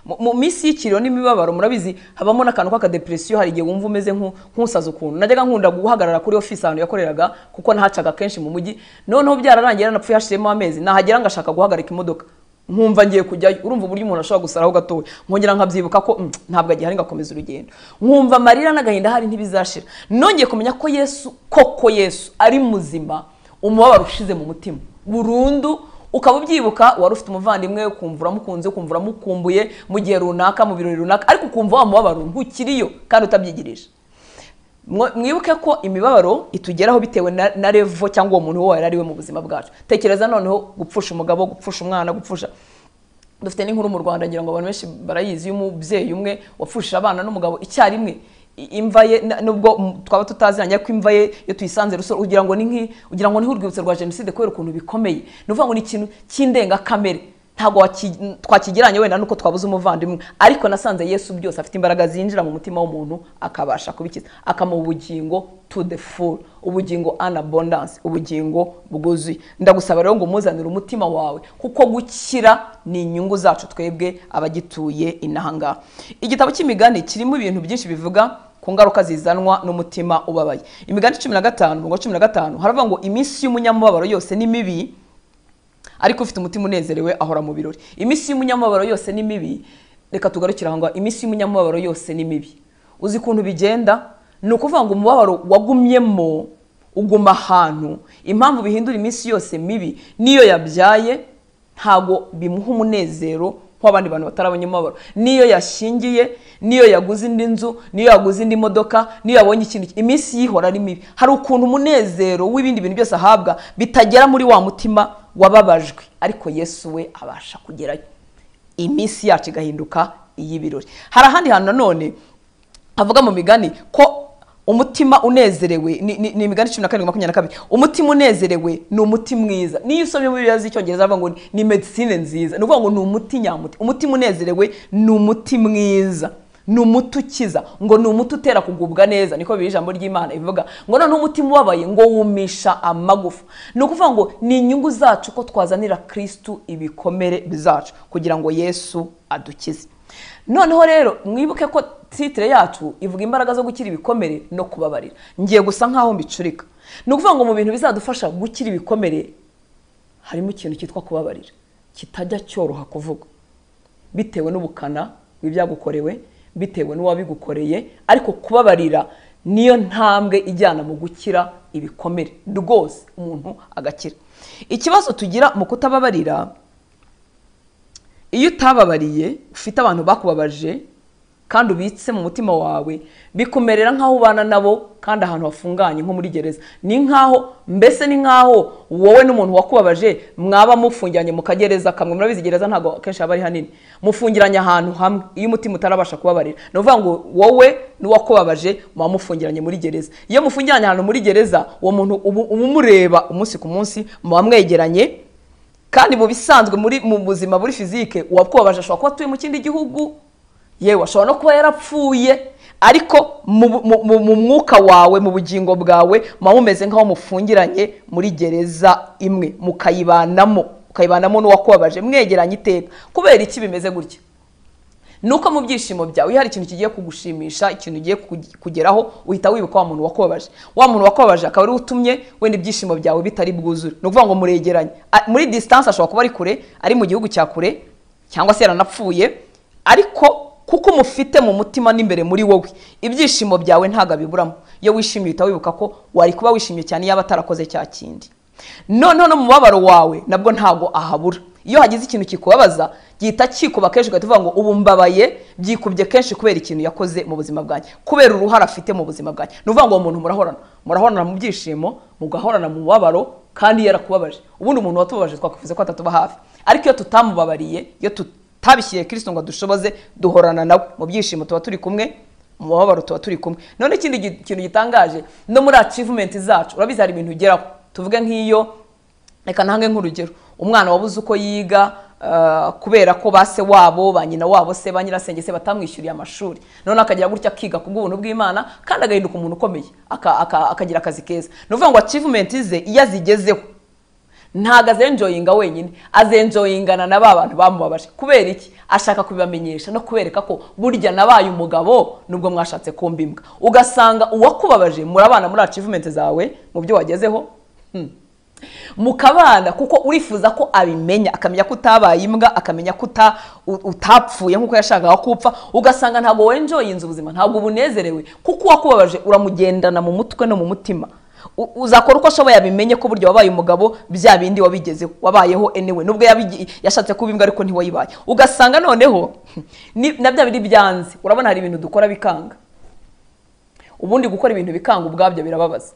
mu mu minsi y'ikiriyo n'imibabaro murabizi habamo n'akantu k'akadepresiyo hari igihe wumva umeze nku- nk'usaza ukuntu najyaga nkunda guhagarara kuri ofisi ahantu yakoreraga kuko nahacaga kenshi mu mujyi noneho byararangiye naranapfuye hashiremo amezi nahagera ngashaka guhagarika imodoka nkumva ngiye kujyayo urumva uburyo umuntu ashobora gusaraho gatoya nkongera nkabyibuka ko "Mm, ntabwo agihari ngakomeza urugendo nkumva amarira n'agahinda hari ntibizashira nongeye kumenya ko yesu koko yesu ari muzima umubabaro ushize mu mutima burundu ukaba ubyibuka wari ufite umuvandimwe ukumva uramukunze ukumva uramukumbuye mu gihe runaka mu birori runaka ariko ukumva wa mubabaro ntukiriyo kandi utabyigirije Mwo- mwibuke ko imibabaro itugeraho bitewe na, na levo cyangwa uwo muntu uwo yari ari we mu buzima bwacu tekereza noneho gupfusha umugabo gupfusha umwana gupfusha dufite n'inkuru mu rwanda ngira ngo abantu benshi barayizi y'umubyeyi umwe wapfushije abana n'umugabo icyarimwe I- imva ye na- nubwo m- twaba tutaziranye ko imva ye iyo tuyisanze rusoro ugira ngo ni nk'i- ugira ngo ni nk'urwibutso rwa jenoside kubera ukuntu bikomeye ni ukuvuga ngo ni ikintu cy'indengakamere ntabwo waki- twakigereranya wenda nuko twabuze umuvandimwe ariko nasanze yesu byose afite imbaraga zinjira mu mutima w'umuntu akabasha kubikiza akamuha ubugingo to the full ubugingo an abundance ubugingo bwuzuye ndagusaba rero ngo muzanire umutima wawe kuko gukira ni inyungu zacu twebwe abagituye inahangaha igitabo cy'imigani kirimo ibintu byinshi bivuga ku ngaruka zizanwa n'umutima ubabaye imigani cumi na gatanu umurongo wa cumi na gatanu haravuga ngo iminsi y'umunyamubabaro yose ni mibi ariko ufite umutima unezerewe ahora mu birori iminsi y'umunyamubabaro yose ni mibi reka tugarukire aho ngaho iminsi y'umunyamubabaro yose ni mibi uzi ukuntu bigenda ni ukuvuga ngo umubabaro wagumyemo uguma ahantu impamvu bihindura iminsi yose mibi n'iyo yabyaye ntabwo bimuha umunezero nk'abandi bantu batarabonye umubabaro n'iyo yashingiye n'iyo yaguze indi nzu n'iyo yaguze indi modoka n'iyo yabonye ikintu iminsi yihora ari mibi hari ukuntu umunezero w'ibindi bintu byose ahabwa bitagera muri wa mutima wababajwe ariko yesu we abasha kugerayo iminsi yacu igahinduka iy'ibirori hari ahandi hantu nanone havuga mu migani ko umutima unezerewe ni ni- ni imigani cumi na karindwi makumyabiri na kabiri umutima unezerewe ni umuti mwiza niyo usomye muri bibiliya z'icyongereza bavuga ngo ni medisine nziza ni ukuvuga ngo ni umuti nyamuti umutima unezerewe ni umuti mwiza ni umuti ukiza ngo ni umuti utera kugubwa neza niko biri ijambo ry'imana ivuga ngo noneho umutima ubabaye ngo wumisha amagufa ni ukuvuga ngo ni inyungu zacu ko twazanira kirisitu ibikomere bizacu kugira ngo yesu adukize noneho rero mwibuke ko titire yacu ivuga imbaraga zo gukira ibikomere no kubabarira ngiye gusa nk'aho mbicurika ni ukuvuga ngo mu bintu bizadufasha gukira ibikomere harimo ikintu cyitwa kubabarira kitajya cyoroha kuvuga bitewe n'ubukana bw'ibyagukorewe bitewe n'uwabigukoreye ariko kubabarira niyo ntambwe ijyana mu gukira ibikomere rwose umuntu agakira ikibazo tugira mu kutababarira iyo utababariye ufite abantu bakubabaje kandi ubitse mu mutima wawe bikumerera nk'aho ubana nabo kandi ahantu hafunganye nko muri gereza ni nk'aho mbese ni nk'aho wowe n'umuntu wakubabaje mwaba mufungiranye mu kagereza kamwe murabizi gereza ntabwo akenshi haba ari hanini mufungiranye ahantu hamwe iyo umutima utarabasha kubabarira ni ukuvuga ngo wowe n'uwakubabaje muba mufungiranye muri gereza iyo mufungiranye ahantu muri gereza uwo muntu uba umureba umunsi ku munsi muba mwegeranye kandi mu bisanzwe muri mu buzima muri fizike uwakubabaje ashobora kuba atuye mu kindi gihugu yewe ashobora no kuba yarapfuye ariko mu mu- mu- mu mwuka wawe mu bugingo bwawe muba mumeze nk'aho mufungiranye muri gereza imwe mukayibanamo ukayibanamo n'uwakubabaje mwegeranye iteka kubera iki bimeze gutya nuko mu byishimo byawe iyo hari ikintu kigiye kugushimisha ikintu ugiye kugi- kugeraho uhita wibuka wa muntu wakubabaje wa muntu wakubabaje akaba ariwe utumye wenda ibyishimo byawe bitari bwuzure ni ukuvuga ngo muregeranye A- muri distance ashobora kuba ari kure ari mu gihugu cya kure cyangwa se yaranapfuye ariko kuko umufite mu mutima n'imbere muri wowe ibyishimo byawe ntabwo abiburamo iyo wishimye uhita wibuka ko wari kuba wishimye cyane yaba atarakoze cya kindi noneho no mu mubabaro wawe nabwo ntabwo ahabura iyo hagize ikintu kikubabaza gihita kikuba kenshi ugahita uvuga ngo ubu mbabaye byikubye kenshi kubera ikintu yakoze mu buzima bwanjye kubera uruhare afite mu buzima bwanjye ni ukuvuga ngo uwo muntu murahorana murahorana mu byishimo mugahorana mu mubabaro kandi yarakubabaje ubundi umuntu watubabaje twakuvuze ko atatuba hafi ariko iyo tutamubabariye iyo tutabishyiriye kirisito ngo dushoboze duhorana nawe mu byishimo tuba turi kumwe mu mubabaro tuba turi kumwe none ikindi gi- kintu gitangaje no muri achievement zacu urabizi hari ibintu ugeraho tuvuge nk'iyo reka ntange nk'urugero umwana wabuze uko yiga ah, kubera ko ba se wabo ba nyina wabo se ba nyirasenge se batamwishyuriye amashuri none akagira gutya akiga ku bw'ubuntu bw'imana kandi agahinduka umuntu ukomeye aka- aka- akagira akazi keza ni ukuvuga ngo achievement ze iyo azigezeho ntabwo azenjoyinga wenyine azenjoyingana na ba bantu bamubabaje kubera iki ashaka kubibamenyesha no kubereka ko burya nabaye umugabo nubwo mwashatse kumba imbwa ugasanga uwakubabaje murabana muri achievement zawe mu byo wagezeho Hmm. mukabana kuko urifuza ko abimenya akamenya ko utabaye imbwa akamenya ko uta- u- utapfuye nk'uko yashakaga ko upfa ugasanga ntabwo wenjoyinze ubuzima ntabwo ubunezerewe kuko uwakubabaje uramugendana mu mutwe no mu mutima U- uzakora uko ashoboye abimenye ko burya wabaye umugabo bya bindi wabigezeho wabayeho anyway nubwo yabigi- yashatse kuba imbwa ariko ntiwayibaye ugasanga noneho ni- na bya bindi byanze urabona hari ibintu dukora bikanga ubundi gukora ibintu bikanga ubwabyo birababaza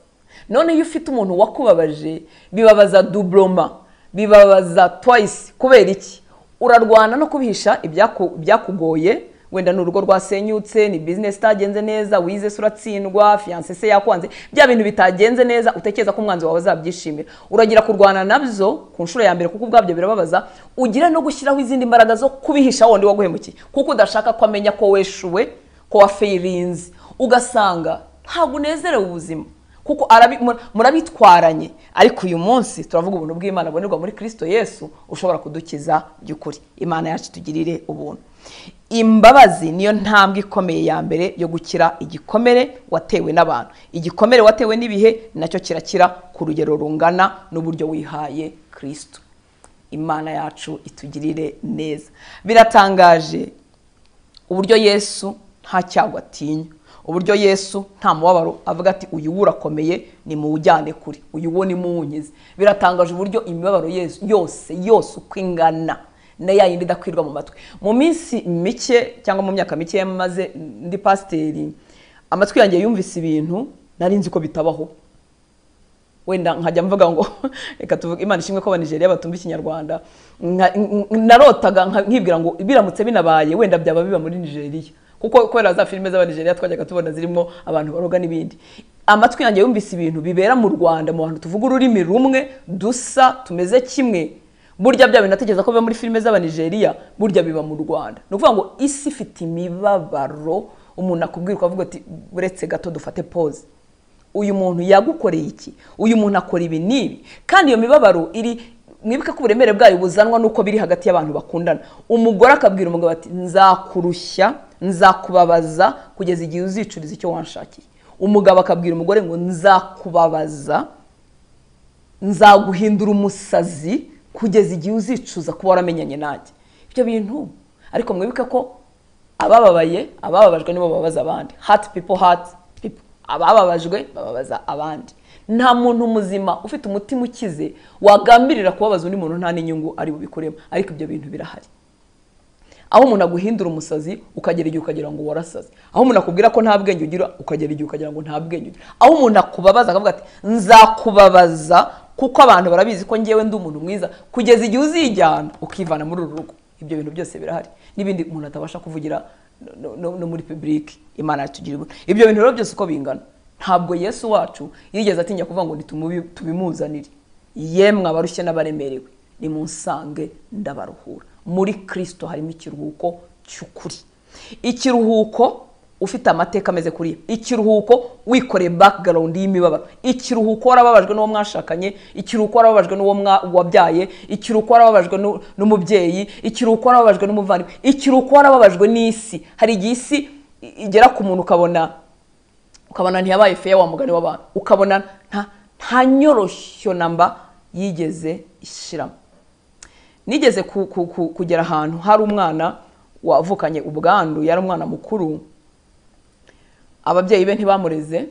none iyo ufite umuntu wakubabaje bibabaza dubloma bibabaza twayisi kubera iki urarwana no kubihisha ibyaku- ibyakugoye wenda ni urugo rwasenyutse ni bizinesi itagenze neza wize se uratsindwa fiyanse se yakwanze bya bintu bitagenze neza utekereza ko umwanzi wawe azabyishimira uragira kurwana nabyo ku nshuro ya mbere kuko ubwabyo birababaza ugira no gushyiraho izindi mbaraga zo kubihisha wundi waguhemukiye kuko udashaka ko amenya ko weshuwe ko wafayirinze ugasanga ntabwo unezerewe ubuzima kuko arabi- mur- murabitwaranye ariko uyu munsi turavuga ubuntu bw'imana bubonerwa muri kristo yesu ushobora kudukiza by'ukuri imana yacu itugirire ubuntu imbabazi niyo ntambwe ikomeye ya mbere yo gukira igikomere watewe n'abantu igikomere watewe n'ibihe nacyo kirakira ku rugero rungana n'uburyo wihaye kristo imana yacu itugirire neza biratangaje uburyo yesu nta cyago atinya uburyo yesu nta mubabaro avuga ati uyu wo urakomeye ni muwujyane kure uyu wo ni muwunkize biratangaje uburyo imibabaro Yesu- yose yose uko ingana na ya yindi idakwirwa mu matwi mu minsi mike cyangwa mu myaka mike yamaze ndi pasiteri amatwi yanjye yumvise ibintu nari nzi ko bitabaho wenda nkajya mvuga ngo reka tuvuge imana ishimwe ko abanigeriya batumva ikinyarwanda Nka- n- n- narotaga nka- nkibwira ngo biramutse binabaye wenda byaba biba muri nigeria kuko kubera za filime z'abanigeria twajyaga tubona zirimo abantu baroga n'ibindi amatwi yanjye yumvise ibintu bibera mu rwanda mu bantu tuvuga ururimi rumwe dusa tumeze kimwe burya bya bintu natekereza ko biba muri filime z'abanigeria burya biba mu rwanda ni ukuvuga ngo isi ifite imibabaro umuntu akubwira ukavuga ati uretse gato dufate pose uyu muntu yagukoreye iki uyu muntu akora ibi n'ibi kandi iyo mibabaro iri mwibuke ko uburemere bwayo buzanwa n'uko biri hagati y'abantu bakundana umugore akabwira umugabo ati nzakurushya nzakubabaza kugeza igihe uzicuriza icyo wanshakiye umugabo akabwira umugore ngo nzakubabaza nzaguhindura umusazi kugeza igihe uzicuza kuba waramenyanye nanjye ibyo bintu ariko mwibuke ko abababaye abababajwe nibo bababaza abandi hati pipo hati pipo abababajwe bababaza abandi nta muntu muzima ufite umutima ukize wagambirira kubabaza undi muntu nta n'inyungu ari bubikoremo ariko ibyo bintu birahari aho umuntu aguhindura umusazi ukagera igihe ukagira ngo warasaze aho umuntu akubwira ko nta bwenge ugira ukagera igihe ukagira ngo nta bwenge ugira aho umuntu akubabaza akavuga ati nzakubabaza kuko abantu barabizi ko ngewe ndi umuntu mwiza kugeza igihe uzijyana ukivana muri uru rugo ibyo bintu byose birahari n'ibindi umuntu atabasha kuvugira no, no, no muri public imana yatugirira ubuntu ibyo bintu rero byose uko bingana ntabwo yesu wacu yigeze atinya kuvuga ngo nitumubi- tubimuzanire yemwe abarushye n'abaremerewe nimunsange ndabaruhura muri kirisito harimo ikiruhuko cy'ukuri ikiruhuko ufite amateka ameze kuriya ikiruhuko wikoreye background y'imibabaro ikiruhuko warababajwe n'uwo mwashakanye ikiruhuko warababajwe n'uwo mwa- wabyaye ikiruhuko warababajwe n'u- n'umubyeyi ikiruhuko warababajwe n'umuvandimwe ikiruhuko warababajwe n'isi hari igihe isi i- igera ku muntu ukabona ukabona ntiyabaye feya wa mugani w'abantu ukabona nta nta nyoroshyo namba yigeze ishyiramo nigeze ku- ku- ku- kugera ahantu hari umwana wavukanye ubwandu yari umwana mukuru ababyeyi be ntibamureze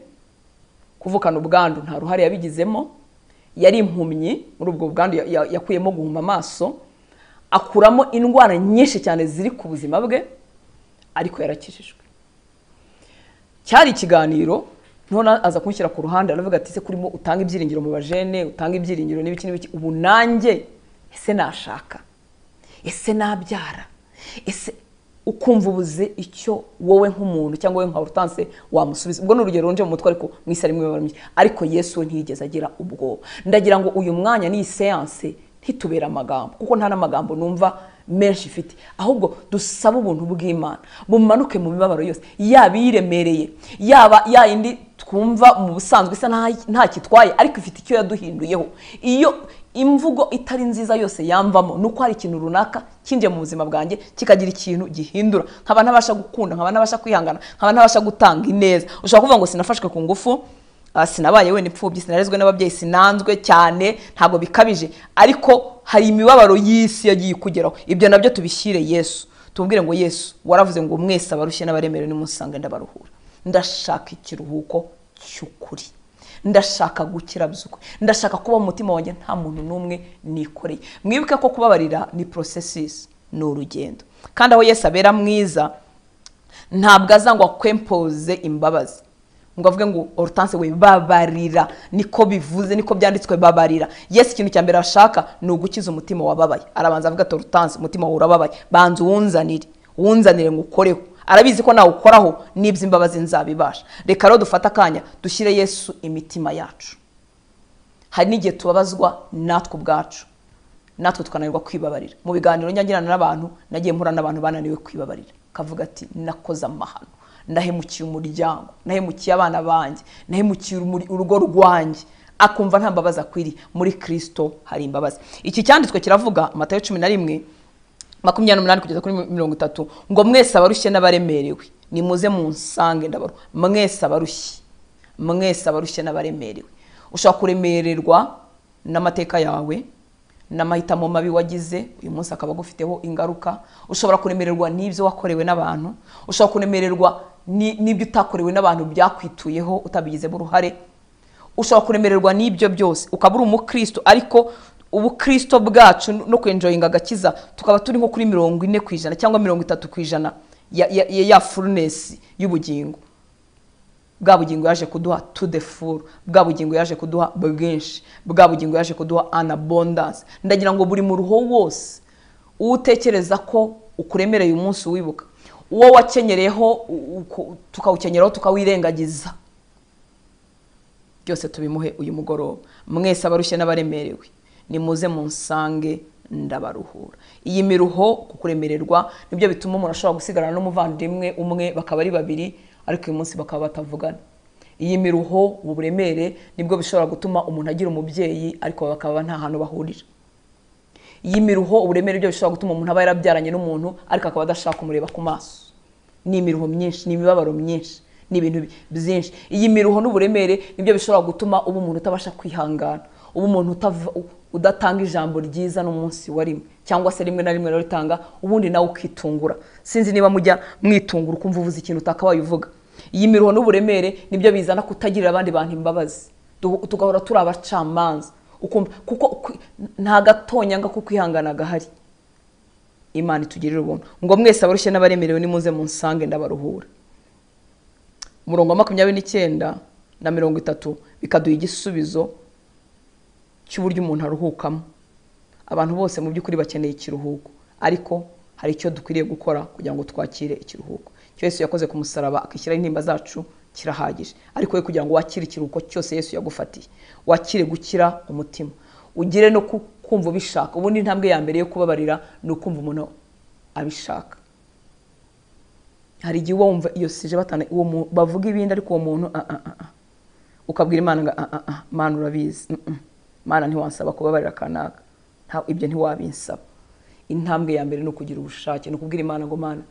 kuvukana ubwandu nta ruhare yabigizemo yari impumyi muri ubwo bwandu ya- ya- yakuyemo guhuma amaso akuramo indwara nyinshi cyane ziri ku buzima bwe ariko yarakijijwe cyari ikiganiro none aza kunshyira ku ruhande aravuga ati ese kurimo utanga ibyiringiro mu bajene utanga ibyiringiro n'ibiki n'ibiki ubu nanjye ese nashaka ese nabyara ese ukumva ubuze icyo wowe nk'umuntu cyangwa wowe nka hortense wamusubiza ubwo ni urugero runje mu mutwe ariko mu isi harimo imibabaro myinshi ariko yesu we ntiyigeze agira ubwoba ndagira ngo uyu mwanya n'iyi seanse ntitubere amagambo kuko nta n'amagambo numva menshi ifite ahubwo dusaba ubuntu bw'imana bumanuke mu mibabaro yose yaba iyiremereye yaba yayindi twumva mu busanzwe isa nta- ntakitwaye ariko ifite icyo yaduhinduyeho iyo imvugo itari nziza yose yamvamo ni uko hari ikintu runaka kinjiye mu buzima bwanjye kikagira ikintu gihindura nkaba ntabasha gukunda nkaba ntabasha kwihangana nkaba ntabasha gutanga ineza ushobora kuvuga ngo sinafashwe ku ngufu ah, sinabaye wenda imfubyi sinarezwe n'ababyeyi sinanzwe cyane ntabwo bikabije ariko hari imibabaro y'isi yagiye ikugeraho ibyo nabyo tubishyire yesu tubwire ngo yesu waravuze ngo mwese abarushye n'abaremerewe nimusange ndabaruhura ndashaka ikiruhuko cy'ukuri ndashaka gukira by'ukuri ndashaka kuba mu mutima wanjye nta muntu n'umwe nikoreye mwibuke ko kubabarira ni porosesisi ni urugendo kandi aho yesu abera mwiza ntabwo aza ngo akwempoze imbabazi ngo avuge ngo orutanse we babarira niko bivuze niko byanditswe babarira yesu ikintu cya mbere ashaka ni ugukiza umutima wababaye arabanza avuga ati orutanse umutima wawe urababaye banza uwunzanire wunzanire ngo ukoreho arabizi ko nawe ukoraho n'ibyo imbabazi nzabibasha reka rero dufate akanya dushyire yesu imitima yacu hari n'igihe tubabazwa natwe ubwacu natwe tukananirwa kwibabarira mu biganiro njya ngirana n'abantu nagiye mpura n'abantu bananiwe kwibabarira kavuga ati nakoze amahano nahemukiye umuryango nahemukiye abana banjye nahemukiye umuri- urugo rwanjye akumva nta mbabazi akwiriye muri kirisito hari imbabazi iki cyanditswe kiravuga matayo cumi na rimwe makumyabiri n'umunani kugeza kuri mirongo itatu ngo mwese abarushye n'abaremerewe nimuze munsange ndabaru mwese abarushye mwese abarushye n'abaremerewe ushobora kuremererwa n'amateka yawe n'amahitamo mabi wagize uyu munsi akaba agufiteho ingaruka ushobora kuremererwa n'ibyo wakorewe n'abantu ushobora kuremererwa ni- n'ibyo utakorewe n'abantu byakwituyeho utabigizemo uruhare ushobora kuremererwa n'ibyo byose ukaba uri umukristo ariko ubukristo bwacu no kwenjoyinga agakiza tukaba turi nko kuri mirongo ine ku ijana cyangwa mirongo itatu ku ijana ya, ya, ya, ya furunesi y'ubugingo bwa bugingo yaje kuduha to the full bwa bugingo yaje kuduha bwinshi bwa bugingo yaje kuduha an abundance ndagira ngo buri mu ruho wose uwo utekereza ko ukuremereye umunsi wibuka uwo wakenyereyeho u- u- tukawukenyeraho tukawirengagiza byose tubimuhe uyu mugoroba mwese abarushye n'abaremerewe nimuze munsange ndabaruhura iyi miruho ku kuremererwa nibyo bituma umuntu ashobora gusigarana n'umuvandimwe umwe bakaba ari babiri ariko uyu munsi bakaba batavugana iyi miruho ubu buremere nibwo bishobora gutuma umuntu agira umubyeyi ariko bakaba nta hantu bahurira iyi miruho uburemere byo bishobora gutuma umuntu aba yarabyaranye n'umuntu ariko akaba adashaka kumureba ku maso ni imiruho myinshi ni imibabaro myinshi ni ibintu bi- byinshi iyi miruho n'uburemere nibyo bishobora gutuma uba umuntu utabasha kwihangana uba umuntu utava- u- udatanga ijambo ryiza n'umunsi wa rimwe cyangwa se rimwe na rimwe raritanga ubundi nawe ukitungura sinzi niba mujya mwitungura ukumva uvuze ikintu utakabaye uvuga iyi miruho n'uburemere nibyo bizana kutagirira abandi bantu imbabazi Du- tugahora turi abacamanza ukumva kuko kwi- nta gatonyanga ko kwihangana gahari imana itugirire ubuntu ngo mwese abarushye n'abaremerewe nimuze munsange ndabaruhura umurongo wa makumyabiri n'icyenda na mirongo itatu bikaduha igisubizo cy'uburyo umuntu aruhukamo abantu bose mu by'ukuri bakeneye ikiruhuko ariko hari icyo dukwiriye gukora kugira ngo twakire ikiruhuko icyo yesu yakoze ku musaraba akishyiraho intimba zacu kirahagije ariko we kugira ngo wakire ikiruhuko cyose yesu yagufatiye wakire gukira umutima ugire no ku- kumva ubishaka ubundi intambwe ya mbere yo kubabarira ni ukumva umuntu abishaka hari igihe uba wumva iyo sije batana uwo mu- bavuga ibindi ariko uwo muntu ah, ah, ah, ah. ukabwira imana ngo ah, ah, ah, mana urabizi mm, mm. mana ntiwansaba kubabarira kanaka Nta- ibyo ntiwabinsaba intambwe ya mbere ni ukugira ubushake ni ukubwira imana ngo mana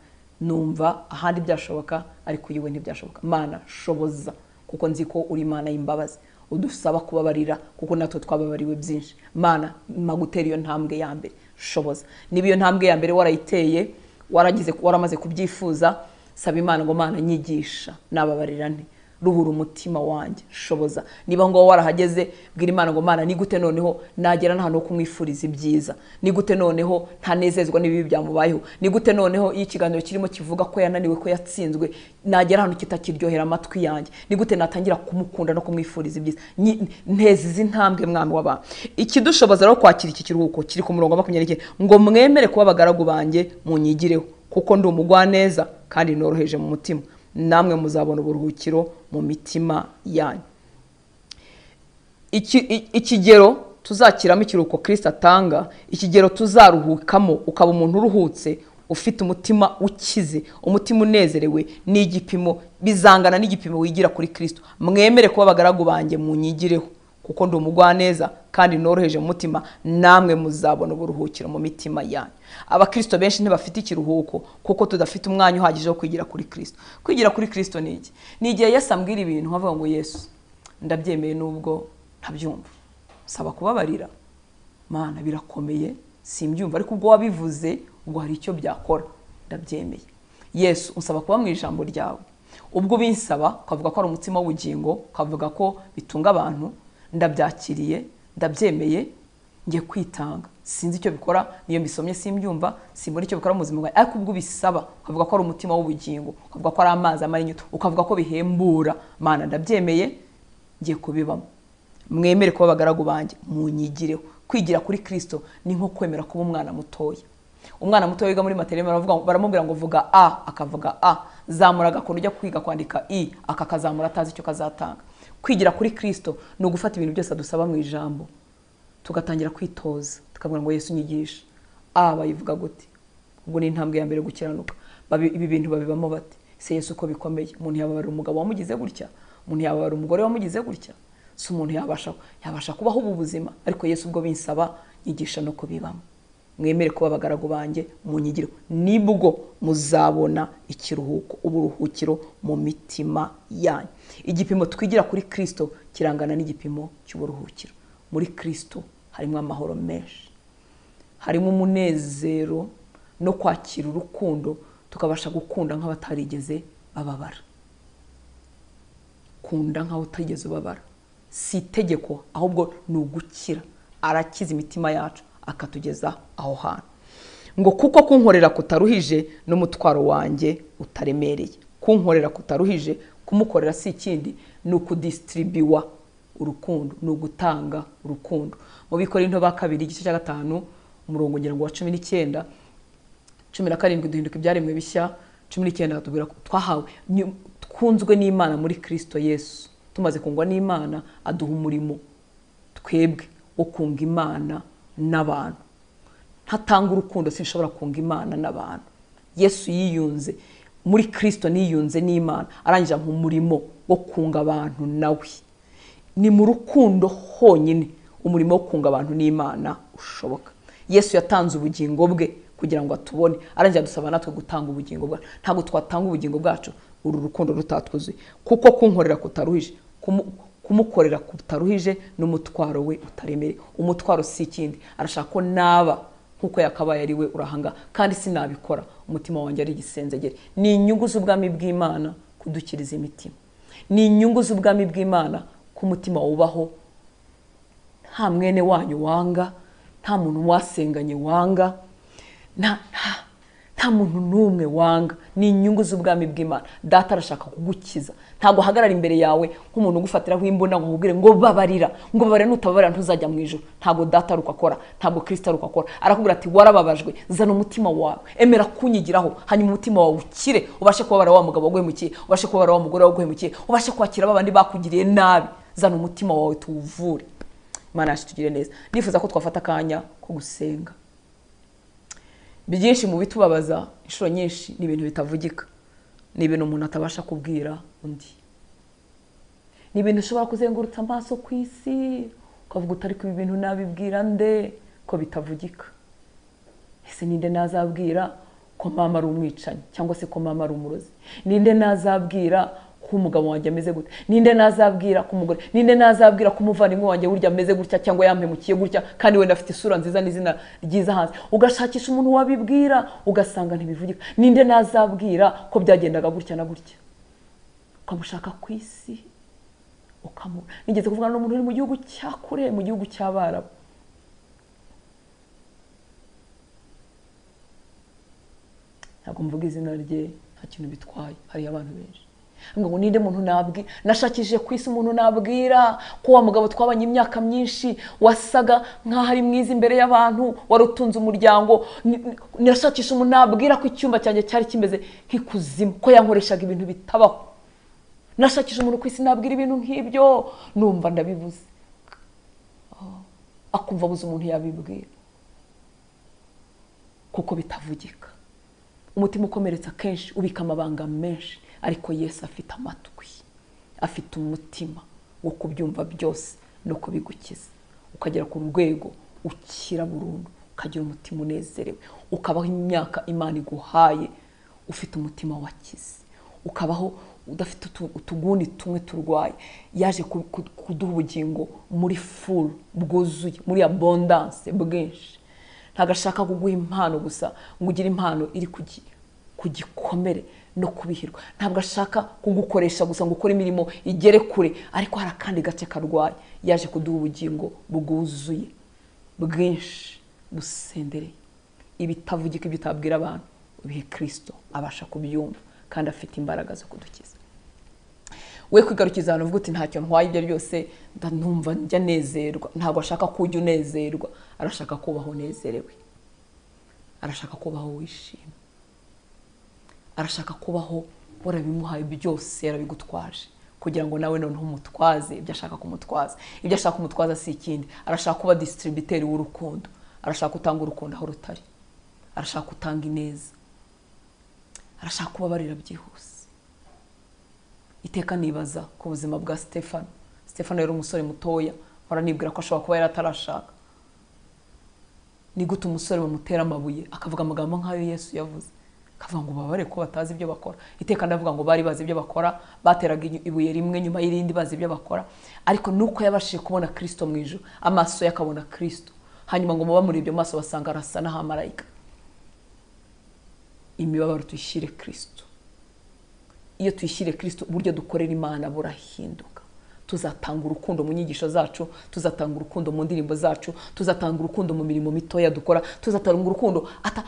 numva ahandi byashoboka ariko iyiwe ntibyashoboka mana shoboza kuko nzi ko uri imana y'imbabazi udusaba kubabarira kuko natwe twababariwe byinshi mana mpa gutera iyo ntambwe ya mbere shoboza niba iyo ntambwe ya mbere warayiteye waragize waramaze kubyifuza saba imana ngo mana nyigisha nababarira nti ruhura umutima wanjye shoboza niba ngo wowe warahageze bwira imana ngo mana ni gute noneho nagera n'ahantu ho kumwifuriza ibyiza ni gute noneho ntanezezwa n'ibibi byamubayeho ni gute noneho iyo ikiganiro kirimo kivuga ko yananiwe ko yatsinzwe nagera ahantu kitakiryohera amatwi yanjye ni gute natangira kumukunda no kumwifuriza ibyiza Nyi- nteza izi ntambwe mwami w'abantu ikidushoboza rero kwakira iki kiruhuko kiri ku murongo wa makumyabiri n'icyenda, ngo mwemere kuba abagaragu banjye munyigireho kuko ndi umugwaneza kandi noroheje mu mutima namwe muzabona uburuhukiro mu mitima yanyu iki- i- ikigero tuzakiramo ikiruhuko kirisita atanga ikigero tuzaruhukamo ukaba umuntu uruhutse ufite umutima ukize umutima unezerewe n'igipimo bizangana n'igipimo wigira kuri kirisito mwemere kuba abagaragu banjye munyigireho kuko ndi umugwaneza kandi noroheje mu mutima namwe muzabona uburuhukiro mu mitima yanyu abakirisito benshi ntibafite ikiruhuko kuko tudafite umwanya uhagije wo kwigira kuri kirisito kwigira kuri kirisito ni iki ni igihe yesu ambwira ibintu nkavuga ngo yesu ndabyemeye nubwo ntabyumva saba kubabarira mana birakomeye simbyumva ariko ubwo wabivuze ubwo hari icyo byakora ndabyemeye yesu unsaba kuba mu ijambo ryawe ubwo ubinsaba ukavuga ko ari umutima w'ubugingo ukavuga ko bitunga abantu ndabyakiriye ndabyemeye njye kwitanga sinzi icyo bikora niyo mbisomye simbyumva simbona icyo bikora mu buzima bwawe ariko ubwo ubisaba ukavuga ko ari umutima w'ubugingo ukavuga ko ari amazi amara inyota ukavuga ko bihembura mana ndabyemeye ngiye kubibamo mwemere kuba abagaragu banjye munyigireho kwigira kuri kirisito ni nko kwemera kuba umwana mutoya umwana muto wiga muri materinete baravuga ngo- baramubwira ngo vuga a akavuga a zamura agakunda ujya kwiga kwandika i aka kazamura atazi icyo kazatanga kwigira kuri kirisito ni ugufata ibintu byose adusaba mu ijambo tugatangira kwitoza tukavuga ngo yesu unyigisha a bayivuga gute ubwo ni intambwe ya mbere yo gukiranuka Babi- ibi bintu babibamo bati se yesu uko bikomeye umuntu yababara umugabo wamugize gutya umuntu yababara umugore wamugize gutya si umuntu yabasha yabasha kubaho ubu buzima ariko yesu ubwo binsaba nyigisha no kubibamo mwemere kuba abagaragu banjye munyigiro nibwo muzabona ikiruhuko uburuhukiro mu mitima yanyu igipimo twigira kuri kirisito kirangana n'igipimo cy'uburuhukiro muri kirisito harimo amahoro menshi harimo umunezero no kwakira urukundo tukabasha gukunda nk'abatarigeze bababara kunda nkaho utigeze ubabara si itegeko ahubwo ni ugukira arakiza imitima yacu akatugeza aho hantu ngo kuko kunkorera kutaruhije n'umutwaro wanjye utaremereye kunkorera kutaruhije kumukorera si ikindi ni ukudisitiribiwa urukundo ni ugutanga urukundo mu bikorinto ba kabiri igice cya gatanu umurongo ngira ngo wa cumi n'icyenda cumi na karindwi duhinduka ibyaremwe bishya cumi n'icyenda tubwira ko twahawe nyu- twunzwe n'imana muri kirisito yesu tumaze kungwa n'imana aduha umurimo twebwe wo kunga imana n'abantu ntatanga urukundo sinshobora kunga imana n'abantu yesu yiyunze muri kirisito niyunze n'imana arangije ampa umurimo wo kunga abantu nawe ni mu rukundo honyine umurimo wo kunga abantu n'imana ushoboka yesu yatanze ubugingo bwe kugira ngo atubone arangira dusaba natwe gutanga ubugingo bwacu ntabwo twatanga ubugingo bwacu uru rukundo rutatwuzuye kuko kunkorera kutaruhije kumu- kumukorera kutaruhije n'umutwaro we utaremereye umutwaro si ikindi arashaka ko naba nkuko yakabaye ari we urahanga kandi sinabikora umutima wanjye ari igisenzegere ni inyungu z'ubwami bw'imana kudukiriza imitima ni inyungu z'ubwami bw'imana ko umutima wubaho nta mwene wanyu wanga nta muntu wasenganye wanga nta nta- nta muntu n'umwe wanga ni inyungu z'ubwami bw'imana data arashaka kugukiza ntabwo ahagarara imbere yawe nk'umuntu ugufatiraho imbunda ngo nkubwire ngo babarira ngo babarira nutababarira ntuzajya mu ijoro ntabwo data ari uko akora ntabwo kirisita ari uko akora arakubwira ati warababajwe zana umutima wawe emera kunyigiraho hanyuma umutima wawe ukire ubashe kubabara wa mugabo waguhemukiye ubashe kubabara wa mugore waguhemukiye ubashe kwakira ba bandi bakugiriye nabi zana umutima wawe tuwuvure imana yacu itugire neza nifuza ko twafata akanya ko gusenga byinshi mu bitubabaza inshuro nyinshi ni ibintu bitavugika ni ibintu umuntu atabasha kubwira undi ni ibintu ushobora kuzengurutsa amaso ku isi ukavuga utari ku bintu nabibwira nde ko bitavugika ese ninde nazabwira ko mama ari umwicanyi cyangwa se ko mama ari umurozi ninde nazabwira ko umugabo wanjye ameze gutya ninde nazabwira ko umugore ninde nazabwira ko umuvandimwe wanjye burya ameze gutya cyangwa yampemukiye gutya kandi wenda afite isura nziza n'izina ryiza hanze ugashakisha umuntu wabibwira ugasanga ntibivugika ninde nazabwira ko byagendaga gutya na gutya ukamushaka ku isi ukamubura nigeze kuvugana n'umuntu uri mu gihugu cya kure mu gihugu cy'abarabu ntabwo mvuga izina rye nta kintu bitwaye hariyo abantu benshi ngo ninde muntu nabwi nashakishije ku isi umuntu nabwira ko wa mugabo twabanye imyaka myinshi wasaga nk'aho ari mwiza imbere y'abantu wari utunze umuryango nashakisha umuntu nabwira ko icyumba cyanjye cyari kimeze nk'ikuzimu ko yankoreshaga ibintu bitabaho nashakisha umuntu ku isi nabwira ibintu nk'ibyo numva ndabibuze akumva abuze umuntu yabibwira kuko bitavugika umutima ukomeretsa kenshi ubika amabanga menshi ariko yesu afite amatwi afite umutima wo kubyumva byose no kubigukiza ukagera ku rwego ukira burundu ukagira umutima unezerewe ukabaho imyaka imana iguhaye ufite umutima wakize ukabaho udafite utuguni tumwe turwaye yaje kuduha ubugingo muri furu bwuzuye muri abondanse bwinshi ntabwo ashaka kuguha impano gusa ngo ugire impano iri ku gikomere no kubihirwa ntabwo ashaka kugukoresha gusa ngo ukore imirimo igere kure ariko hari akandi gace karwaye yaje kuduha ubugingo bwuzuye bwinshi busendereye ibitavugika ibyo utabwira abantu bihe kirisito abasha kubyumva kandi afite imbaraga zo kudukiza we kwigarukiza ahantu uvuga uti ntacyo ntwaye ibyo byose ndanumva njya nezerwa ntabwo ashaka ko ujya unezerwa arashaka kubaho unezerewe arashaka kubaho wishimye arashaka kubaho warabimuhaye byose yarabigutwaje kugira ngo nawe noneho umutwaze ibyo ashaka kumutwaza ibyo ashaka kumutwaza si ikindi arashaka kuba disitiribiteri w'urukundo arashaka gutanga urukundo aho rutari arashaka gutanga ineza arashaka kubabarira byihuse iteka nibaza ku buzima bwa sitefano sitefano yari umusore mutoya mpora nibwira ko ashobora kuba yari atarashaka ni gute umusore bamutera amabuye akavuga amagambo nk'ayo yesu yavuze akavuga ngo babare ko batazi ibyo bakora iteka ndavuga ngo bari bazi ibyo bakora bateraga ibuye rimwe nyuma y'irindi bazi ibyo bakora ariko nuko yabashije kubona kirisito mu ijoro amaso ye akabona kirisito hanyuma ngo muba muri ibyo maso basanga arasa n'ahamarayika imibabaro tuyishyire kirisito iyo tuyishyire kirisito uburyo dukorera imana burahinduka tuzatanga urukundo mu nyigisho zacu tuzatanga urukundo mu ndirimbo zacu tuzatanga urukundo mu mirimo mitoya dukora tuzatanga urukundo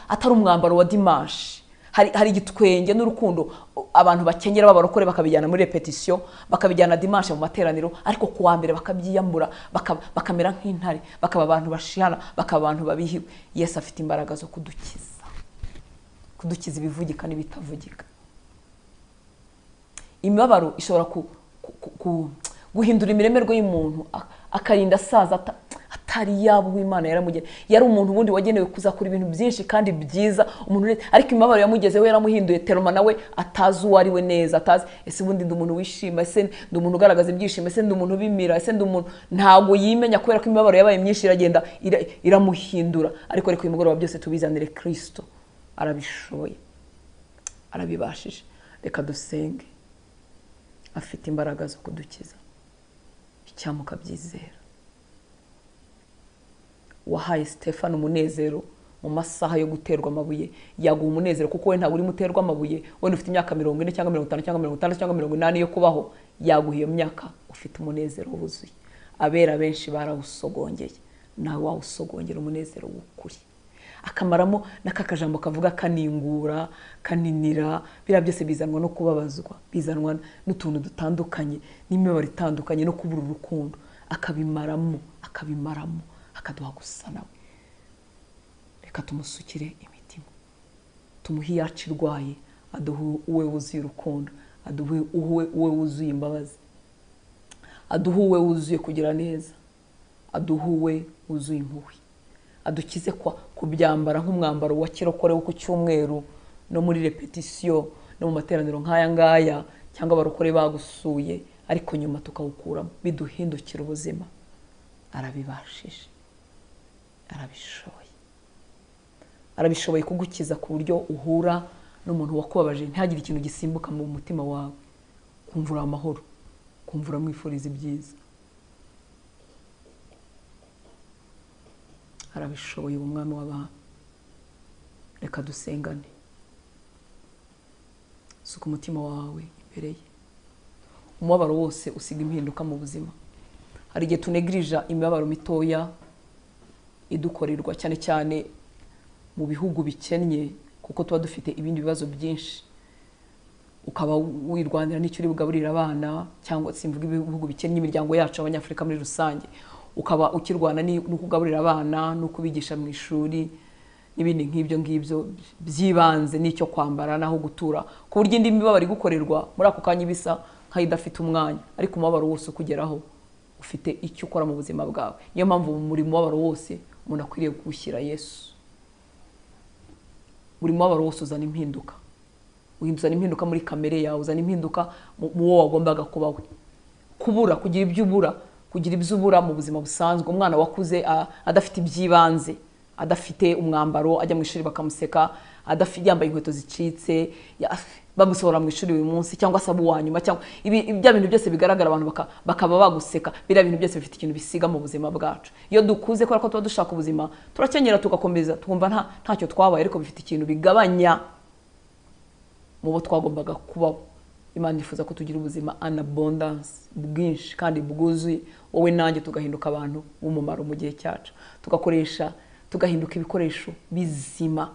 atari umwambaro wa dimashi hari igitwenge n'urukundo abantu bakenyera b'abarokore bakabijyana muri repetisiyo bakabijyana dimanshi mu materaniro ariko ku wa mbere bakabyiyambura bakamera nk'intare bakaba abantu bashihana bakaba abantu babihiwe yesu afite imbaraga zo kudukiza kudukiza ibivugika n'ibitavugika imibabaro ishobora guhindura imiremerwe y'umuntu akarinda asaza atari yaba uw'imana yaramugene yari umuntu ubundi wagenewe kuzakora ibintu byinshi kandi byiza umuntu ariko imibabaro yamugezeho yaramuhinduye teroma nawe atazi uwo ari we neza atazi ese ubundi ndi umuntu wishima ese ndi umuntu ugaragaza ibyishimo ese ndi umuntu ubimira ese ndi umuntu ntabwo yimenya kubera ko imibabaro yabaye myinshi iragenda iramuhindura ariko ariko uyu mugoroba byose tubizanire kirisito arabishoboye arabibashije reka dusenge afite imbaraga zo kudukiza cyangwa ukabyizera wahaye sitefani umunezero mu masaha yo guterwa amabuye yaguha umunezero kuko we ntabwo urimo uterwa amabuye wenda ufite imyaka mirongo ine cyangwa mirongo itanu cyangwa mirongo itandatu cyangwa mirongo inani yo kubaho yaguha iyo myaka ufite umunezero wuzuye abera benshi barawusogongeye nawe wawusogongera umunezero w'ukuri akamaramo n'aka kajambo kavuga kaningura kaninira biriya byose bizanwa no kubabazwa bizanwa n'utuntu dutandukanye n'imibabaro itandukanye no kubura urukundo akabimaramo akabimaramo akaduha gusa nawe reka tumusukire imitima tumuhe iyacu irwaye aduhe uwe wuzuye urukundo aduhe uwe wuzuye imbabazi aduhe uwe wuzuye kugira neza aduhuwe wuzuye impuhwe adukize kwa kubyambara nk'umwambaro wa kirokore wo ku cyumweru no muri repetisiyo no mu materaniro nk'aya ngaya cyangwa abarokore bagusuye ariko nyuma tukawukuramo biduhindukira ubuzima arabibashije arabishoboye arabishoboye kugukiza ku buryo uhura n'umuntu wakubabaje ntihagire ikintu gisimbuka mu mutima wawe kumvura amahoro kumvura mwifuriza ibyiza arabishoboye uwo mwami w'abami reka dusengane suka umutima wawe imbere ye umubabaro wose usiga impinduka mu buzima hari igihe tunegirija imibabaro mitoya idukorerwa cyane cyane mu bihugu bikennye kuko tuba dufite ibindi bibazo byinshi ukaba wirwanira n'icyo uri bugaburire abana cyangwa simvuga ibihugu bikennye imiryango yacu abanyafurika muri rusange ukaba ukirwana ni- no kugaburira abana no kubigisha mu ishuri n'ibindi nk'ibyo ngibyo by'ibanze n'icyo kwambara n'aho gutura ku buryo indi mibabaro igukorerwa muri ako kanya ibisa nk'idafite umwanya ariko umubabaro wose ukugeraho ufite icyo ukora mu buzima bwawe niyo mpamvu muri mubabaro wose umuntu akwiriye kuwushyira yesu buri mubabaro wose uzana impinduka uzana impinduka muri kamere yawe uzana impinduka mu- mu wo wagombaga kuba we kubura kugira ibyo ubura kugira ibyo ubura mu buzima busanzwe umwana wakuze a- adafite iby'ibanze adafite umwambaro ajya mu ishuri bakamuseka adafi- yambaye inkweto zicitse ya- bamusohora mu ishuri buri munsi cyangwa se aba uwa nyuma cyangwa ibi- ibi- bya bintu byose bigaragara abantu baka- bakaba baguseka biriya bintu byose bifite ikintu bisiga mu buzima bwacu iyo dukuze kubera ko tuba dushaka ubuzima turakenyera tugakomeza twumva nta ntacyo twabaye ariko bifite ikintu bigabanya mu bo twagombaga kubaho imana yifuza ko tugira ubuzima an abundance bwinshi kandi bwuzuye wowe nanjye tugahinduka abantu b'umumaro mu gihe cyacu tugakoresha tugahinduka ibikoresho bizima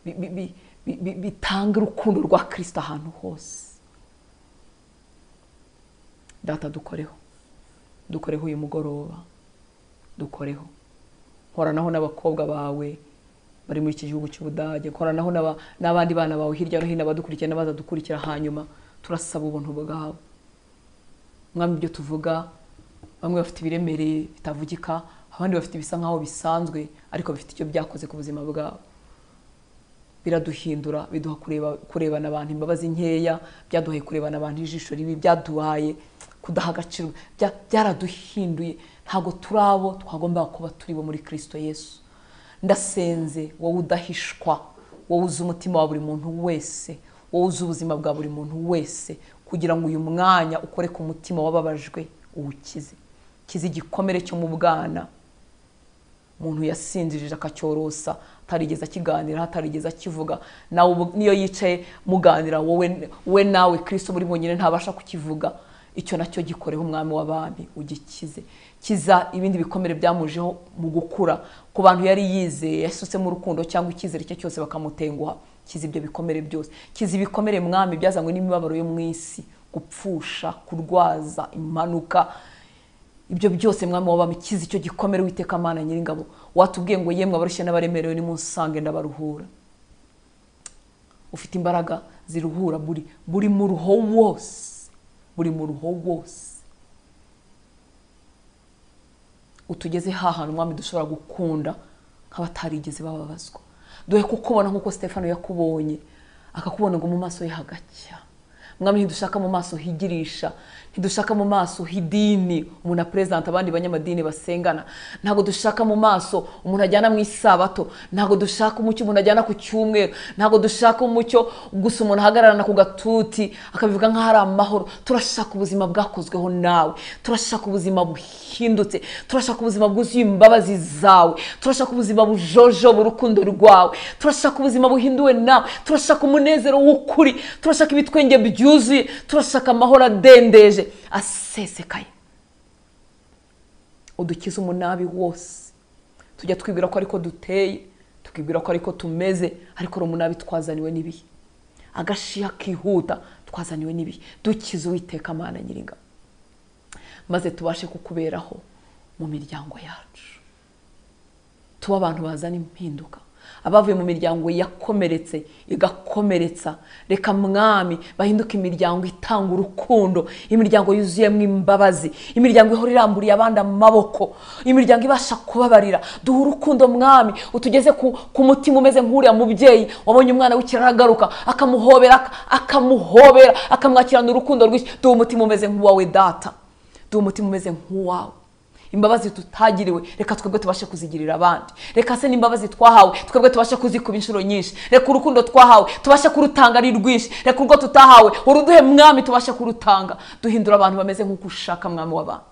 bi- bi- bi- bi- bi- bitanga urukundo rwa kirisito ahantu hose data dukoreho dukoreho uyu mugoroba dukoreho horanaho n'abakobwa bawe bari muri iki gihugu cy'ubudage koranaho n'aba- n'abandi bana bawe hirya no hino abadukurikira n'abaza dukurikira hanyuma turasaba ubuntu bwawe mwami ibyo tuvuga bamwe bafite ibiremereye bitavugika abandi bafite ibisa nkaho bisanzwe ariko bifite icyo byakoze ku buzima bwabo biraduhindura biduha kureba kurebana abantu imbabazi nkeya byaduhaye kurebana abantu ijisho ribi byaduhaye kudaha agaciro bya- byaraduhinduye ntabwo turi abo twagombaga kuba turi bo muri kirisito yesu ndasenze wowe udahishwa wowe uzi umutima wa buri muntu wese wowe uzi ubuzima bwa buri muntu wese kugira ngo uyu mwanya ukore ku mutima wababajwe uwukize kize igikomere cyo mu bwana umuntu yasinzirije akacyorosa atarigeze akiganira atarigeze akivuga nawe ubu- niyo yicaye muganira wowe we nawe kristo muri bonyine ntabasha kukivuga icyo nacyo gikoreho umwami w'abami ugikize kiza ibindi bikomere byamujeho mu gukura ku bantu yari yizeye yasutsemo urukundo cyangwa icyizere cye cyose bakamutenguha kiza ibyo bikomere byose kiza ibikomere mwami byazanywe n'imibabaro yo mu isi gupfusha kurwaza impanuka ibyo byose mwami wabami kiza icyo gikomere witeka mana nyiringabo watubwiye ngo yemwe abarushye n'abaremerewe nimunsange ndabaruhura ufite imbaraga ziruhura buri buri mu ruho wose buri mu ruho wose utugeze hahantu umwami dushobora gukunda nk'abatarigeze bababazwa duhe kukubona nk'uko stefano yakubonye akakubona ngo mu maso ye hagacya mwami ntidushaka mu maso higirisha ntidushaka mu maso hidini umuntu aperezanta abandi banyamadini basengana ntabwo dushaka mu maso umuntu ajyana mu isabato ntabwo dushaka umucyo umuntu ajyana ku cyumweru ntabwo dushaka umucyo gusa umuntu ahagararana ku gatuti akabivuga nk'aho ari amahoro turashaka ubuzima bwakozweho nawe turashaka ubuzima buhindutse turashaka ubuzima bwuzuye imbabazi zawe turashaka ubuzima bujojoba urukundo rwawe turashaka ubuzima buhinduwe nawe turashaka umunezero w'ukuri turashaka ibitwenge byuzuye turashaka amahoro adendeje asesekaye udukize umunabi wose tujya twibwira ko ariko duteye tukibwira ko ariko tumeze ariko ari umunabi twazaniwe n'ibihe agashiha kihuta twazaniwe n'ibihe dukize uwiteka amana nyiringabo maze tubashe kukuberaho mu miryango yacu tuba abantu bazana impinduka abavuye mu miryango yakomeretse igakomeretsa reka mwami bahinduke imiryango itanga urukundo imiryango yuzuyemo imbabazi imiryango ihora iramburiye abandi amaboko imiryango ibasha kubabarira duha urukundo mwami utugeze ku, ku mutima umeze nk'uriya mubyeyi wabonye umwana w'ikirara agaruka akamuhobera ak- akamuhobera akamwakirana urukundo rwinshi duha umutima umeze nk'uwawe data duha umutima umeze nk'uwawe imbabazi tutagiriwe reka twebwe tubashe kuzigirira abandi reka se n'imbabazi twahawe twebwe tubashe kuzikuba inshuro nyinshi reka urukundo twahawe tubashe kurutanga ari rwinshi reka urwo tutahawe uruduhe mwami tubashe kurutanga duhindura abantu bameze nk'uko ushaka mwami w'abantu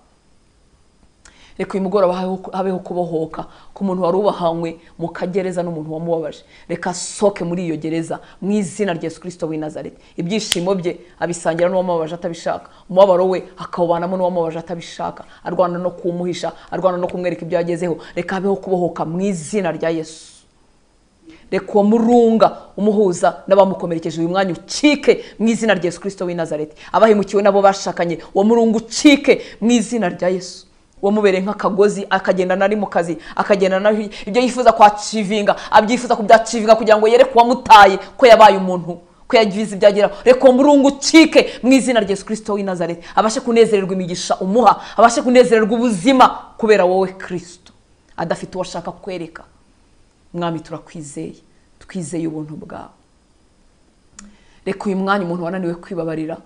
reka uyu mugoroba habeho- habeho kubohoka ku muntu wari ubahanywe mu kagereza n'umuntu wamubabaje reka asohoke muri iyo gereza mu izina rya yesu kirisito w'i nazareti ibyishimo bye abisangira n'uwamubabaje atabishaka umubabaro we akawubanamo n'uwamubabaje atabishaka arwana no kumuhisha arwana no kumwereka ibyo yagezeho reka habeho kubohoka mu izina rya yesu reka uwo murunga umuhuza n'abamukomerekeje uyu mwanya ucike mu izina rya yesu kirisito w'i nazareti abahemukiwe n'abo bashakanye uwo murunga ucike mu izina rya yesu wamubereye nk'akagozi akagendana ari mu kazi akagendana ibyo yifuza kwacivinga abyifuza kubyacivinga kugira ngo yere uwamutaye ko yabaye umuntu ko yagize ibyageraho reka uwo murungu ucike mu izina rya yesu kirisito w'i nazareti abashe kunezererwa imigisha umuha abashe kunezererwa ubuzima kubera wowe kirisito adafite uwo ashaka kwereka mwami turakwizeye twizeye ubuntu bwawe reka uyu mwanya umuntu wananiwe kwibabarira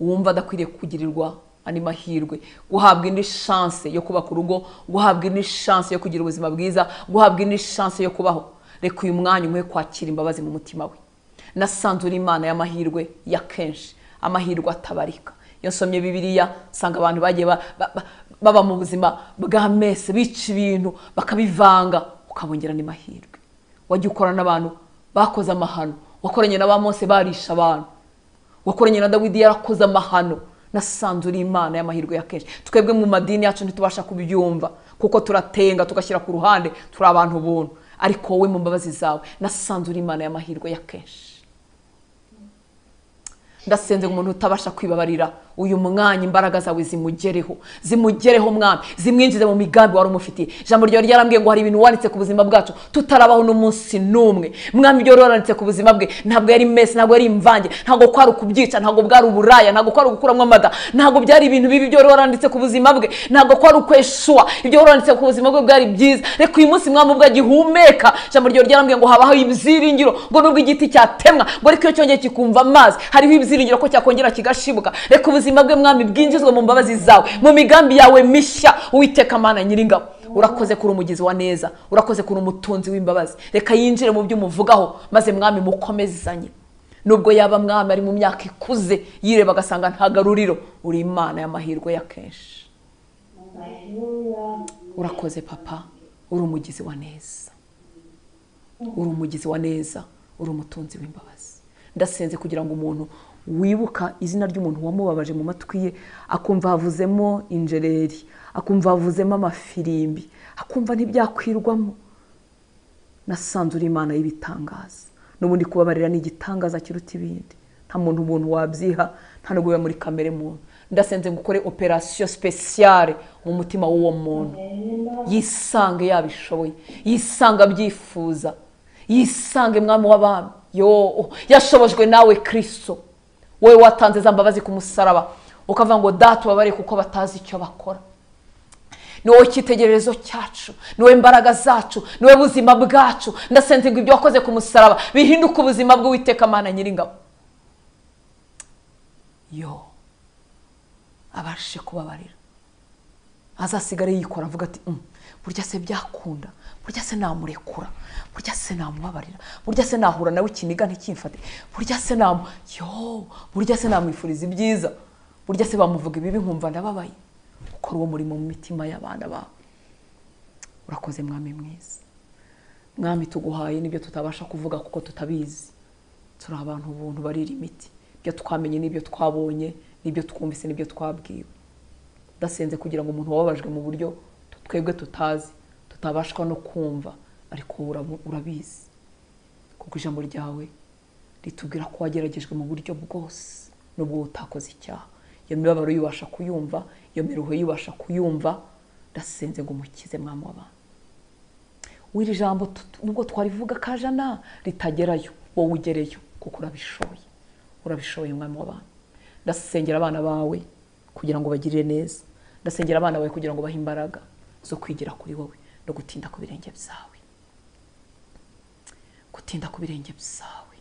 wumva adakwiriye kugirirwa ani mahirwe guhabwa indi shanse yo kubaka urugo guhabwa indi shanse yo kugira ubuzima bwiza guhabwa indi shanse yo kubaho reka uyu mwanya umwe kwakira imbabazi mu mutima we nasanze uri imana y'amahirwe ya kenshi amahirwe atabarika iyo nsomye bibiriya nsanga abantu bagiye ba- ba- ba- baba mu buzima bwa mese bica ibintu bakabivanga ukabongera ni mahirwe wajya ukora n'abantu bakoze amahano wakoranye na ba mose barisha abantu wakoranye na dawidi yarakoze amahano nasanze uri imana y'amahirwe ya kenshi twebwe mu madini yacu ntitubasha kubyumva kuko turatenga tugashyira ku ruhande turi abantu buntu ariko wowe mu mbabazi zawe nasanze uri imana y'amahirwe ya kenshi ndasenze ngo umuntu utabasha kwibabarira uyu mwanya imbaraga zawe zimugereho zimugereho mwami zimwinjize mu migambi wari umufitiye ijambo ryawe ryarambwiye ngo hari ibintu wanditse ku buzima bwacu tutarabaho n'umunsi n'umwe mwami ibyo wari waranditse ku buzima bwe ntabwo yari mesi ntabwo yari imvange ntabwo kwari ukubyica ntabwo bwari uburaya ntabwo kwari ugukuramo amada ntabwo byari ibintu bibi ibyo wari waranditse ku buzima bwe ntabwo kwari ukweshuwa ibyo wari waranditse ku buzima bwe bwari byiza reka uyu munsi mwami ubwo agihumeka ijambo ryawe ryarambwiye ngo habaho ibyiringiro ngo nubwo igiti cyatemwa ngo ariko iyo cyongeye kikumva amazi hariho ibyiringiro ko cyakongera kigashibuka reka ubuzima bwe mwami bwinjizwe mu mbabazi zawe mu migambi yawe mishya uwiteka mana nyiringabo urakoze kuri umugizi wa neza urakoze kuri umutunzi w'imbabazi reka yinjire mu byo umuvugaho maze mwami mukomezanye nubwo yaba mwami ari mu myaka ikuze yireba agasanga nta garuriro uri imana y'amahirwe ya kenshi urakoze papa uri umugizi wa neza uri umugizi wa neza uri umutunzi w'imbabazi ndasenze kugira ngo umuntu wibuka izina ry'umuntu wamubabaje mu matwi ye akumva havuzemo injereri akumva havuzemo amafirimbi akumva ntibyakwirwamo nasanze uri imana y'ibitangaza n'ubundi kubabarira ni igitangaza kiruta ibindi nta muntu umuntu wabyiha nta nubwo biba muri kamere muntu ndasenze ngo ukore operasiyo sipesiyare mu mutima w'uwo muntu yisange yabishoboye yisange abyifuza yisange mwami w'abami yo yashobojwe nawe kirisito wowe watanze za mbabazi ku musaraba ukavuga ngo data ubabare kuko batazi icyo bakora ni wowe icyitegererezo cyacu ni wowe imbaraga zacu ni wowe buzima bwacu ndasenze ngo ibyo wakoze ku musaraba bihinduke ubuzima bw'uwiteka mana nyiringabo yo abashe kubabarira azasigare yikora avuga ati "Mm, burya se byakunda burya se namurekura burya se namubabarira burya se nahura nawe ikiniga ntikimfate burya se namu yo burya se namwifuriza ibyiza burya se bamuvuga ibibi nkumva ndababaye ukora uwo murimo mu mitima y'abana babo urakoze mwami mwiza mwami tuguhaye n'ibyo tutabasha kuvuga kuko tutabizi turi abantu ubuntu barira imiti ibyo twamenye n'ibyo twabonye n'ibyo twumvise n'ibyo twabwiwe udasenze kugira ngo umuntu wababajwe mu buryo twebwe tutazi tutabashwa no kumva ariko wowe urabu- urabizi kuko ijambo ryawe ritubwira ko wageragejwe mu buryo bwose nubwo utakoze icyaha iyo mibabaro yubasha kuyumva iyo miruho yubasha kuyumva ndasenze ngo umukize mwami w'abantu w'iri jambo tut- nubwo twarivuga kajana ritagerayo wowe ugereyo kuko urabishoboye urabishoboye mwami w'abantu ndasengera abana bawe kugira ngo bagirire neza ndasengera abana bawe kugira ngo bahe imbaraga zo kwigira kuri wowe no gutinda ku birenge byawe gutinda ku birenge byawe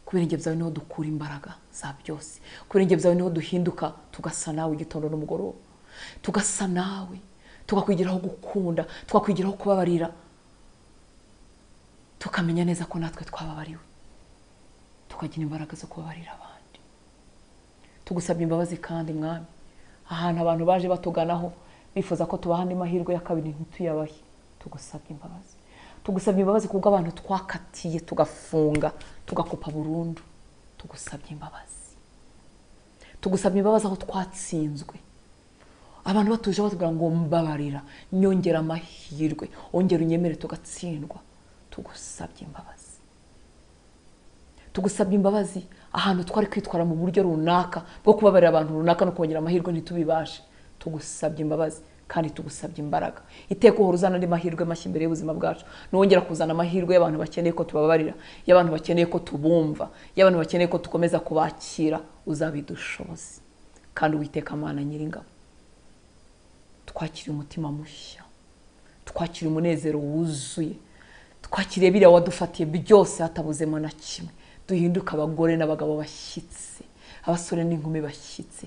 ku birenge byawe niho dukura imbaraga za byose ku birenge byawe niho duhinduka tugasa nawe igitondo n'umugoroba tugasa nawe tukakwigiraho gukunda tukakwigiraho kubabarira tukamenya neza ko natwe twababariwe tukagira imbaraga zo kubabarira abandi tugusabye imbabazi kandi mwami ahantu abantu baje batuganaho bifuza ko tubaha andi mahirwe ya kabiri ntituyabahe tugusabye imbabazi tugusabye imbabazi kubwo abantu twakatiye tugafunga tugakupa burundu tugusabye imbabazi tugusabye imbabazi aho twatsinzwe abantu batuje batubwira ngo mbabarira nyongera amahirwe ongera unyemere tugatsindwa tugusabye imbabazi tugusabye imbabazi ahantu twari kwitwara mu buryo runaka bwo kubabarira abantu runaka no kubonera amahirwe ntitubibashe tugusabye imbabazi kandi tugusabye imbaraga iteka uhora uzana andi mahirwe mashya imbere y'ubuzima bwacu nongera kuzana amahirwe y'abantu bakeneye ko tubabarira y'abantu bakeneye ko tubumva y'abantu bakeneye ko dukomeza kubakira uzabidushoboze kandi witeka amana nyiringabo twakire umutima mushya twakire umunezero wuzuye twakire biriya wadufatiye byose hatabuzemo na kimwe duhinduke abagore n'abagabo bashyitse abasore n'inkumi bashyitse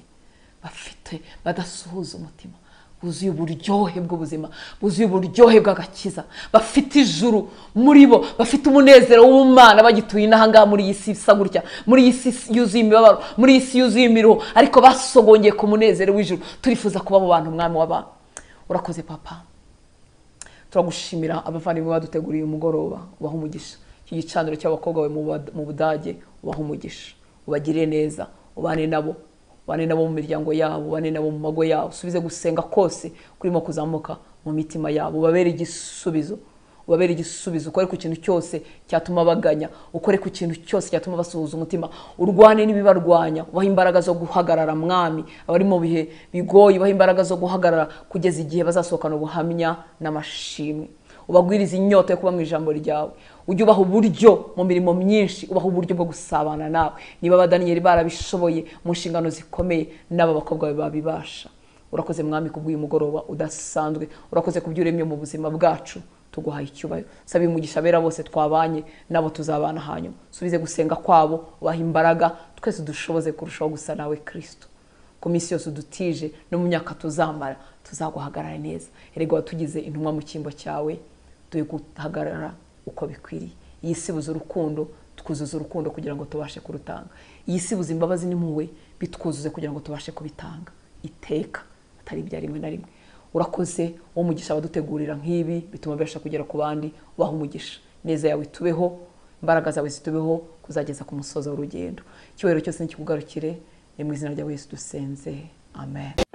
bafite badasuhuza umutima buzuye uburyohe bw'ubuzima buzuye uburyohe bw'agakiza bafite ijuru muri bo bafite umunezero w'umwana bagituye inahangaha muri iyi si isa gutya muri iyi si yuzuye imibabaro muri iyi si yuzuye imiruho ariko basogongeye ku munezero w'ijuru turifuza kuba mu bantu umwami w'abantu urakoze papa turagushimira abavandimwe baduteguriye umugoroba ubaha umugisha iki gicaniro cy'abakobwa bawe mu Bad- mu budage ubaha umugisha ubagirire neza ubane nabo ubane nabo mu miryango yabo ubane nabo mu mago yabo usubize gusenga kose kurimo kuzamuka mu mitima yabo ubabere igisubizo ubabere igisubizo ukore ku kintu cyose cyatuma baganya ukore ku kintu cyose cyatuma basuhuza umutima urwane n'ibibarwanya ubaha imbaraga zo guhagarara mwami abari mu bihe bigoye ubaha imbaraga zo guhagarara kugeza igihe bazasohokana ubuhamya n'amashimwe ubagwiriza inyota yo kuba mu ijambo ryawe ujye ubaha uburyo mu mirimo myinshi ubaha uburyo bwo gusabana nawe niba abadaniyeli barabishoboye mu nshingano zikomeye n'aba bakobwa bawe babibasha urakoze mwami kubw'uyu mugoroba udasanzwe urakoze kubyo uremye mu buzima bwacu tuguhaye icyubahiro saba umugisha abera bose twabanye nabo tuzabana hanyuma subize gusenga kwabo ubaha imbaraga twese dushoboze kurushaho gusa nawe kirisito ku minsi yose udutije no mu myaka tuzamara tuzaguhagarara neza erega watugize intumwa mu cyimbo cyawe turi guhagarara uko bikwiriye iyi si buze urukundo twuzuza urukundo kugira ngo tubashe kurutanga iyi si buze imbabazi n'impuhwe bitwuzuze kugira ngo tubashe kubitanga iteka atari ibya rimwe na rimwe urakoze uwo mugisha abadutegurira nk'ibi bituma bibasha kugera ku bandi ubaha umugisha neza yawe itubeho imbaraga zawe zitubeho kuzageza ku musozo w'urugendo icyubahiro cyose nikikugarukire ni mu izina rya yesu dusenze amen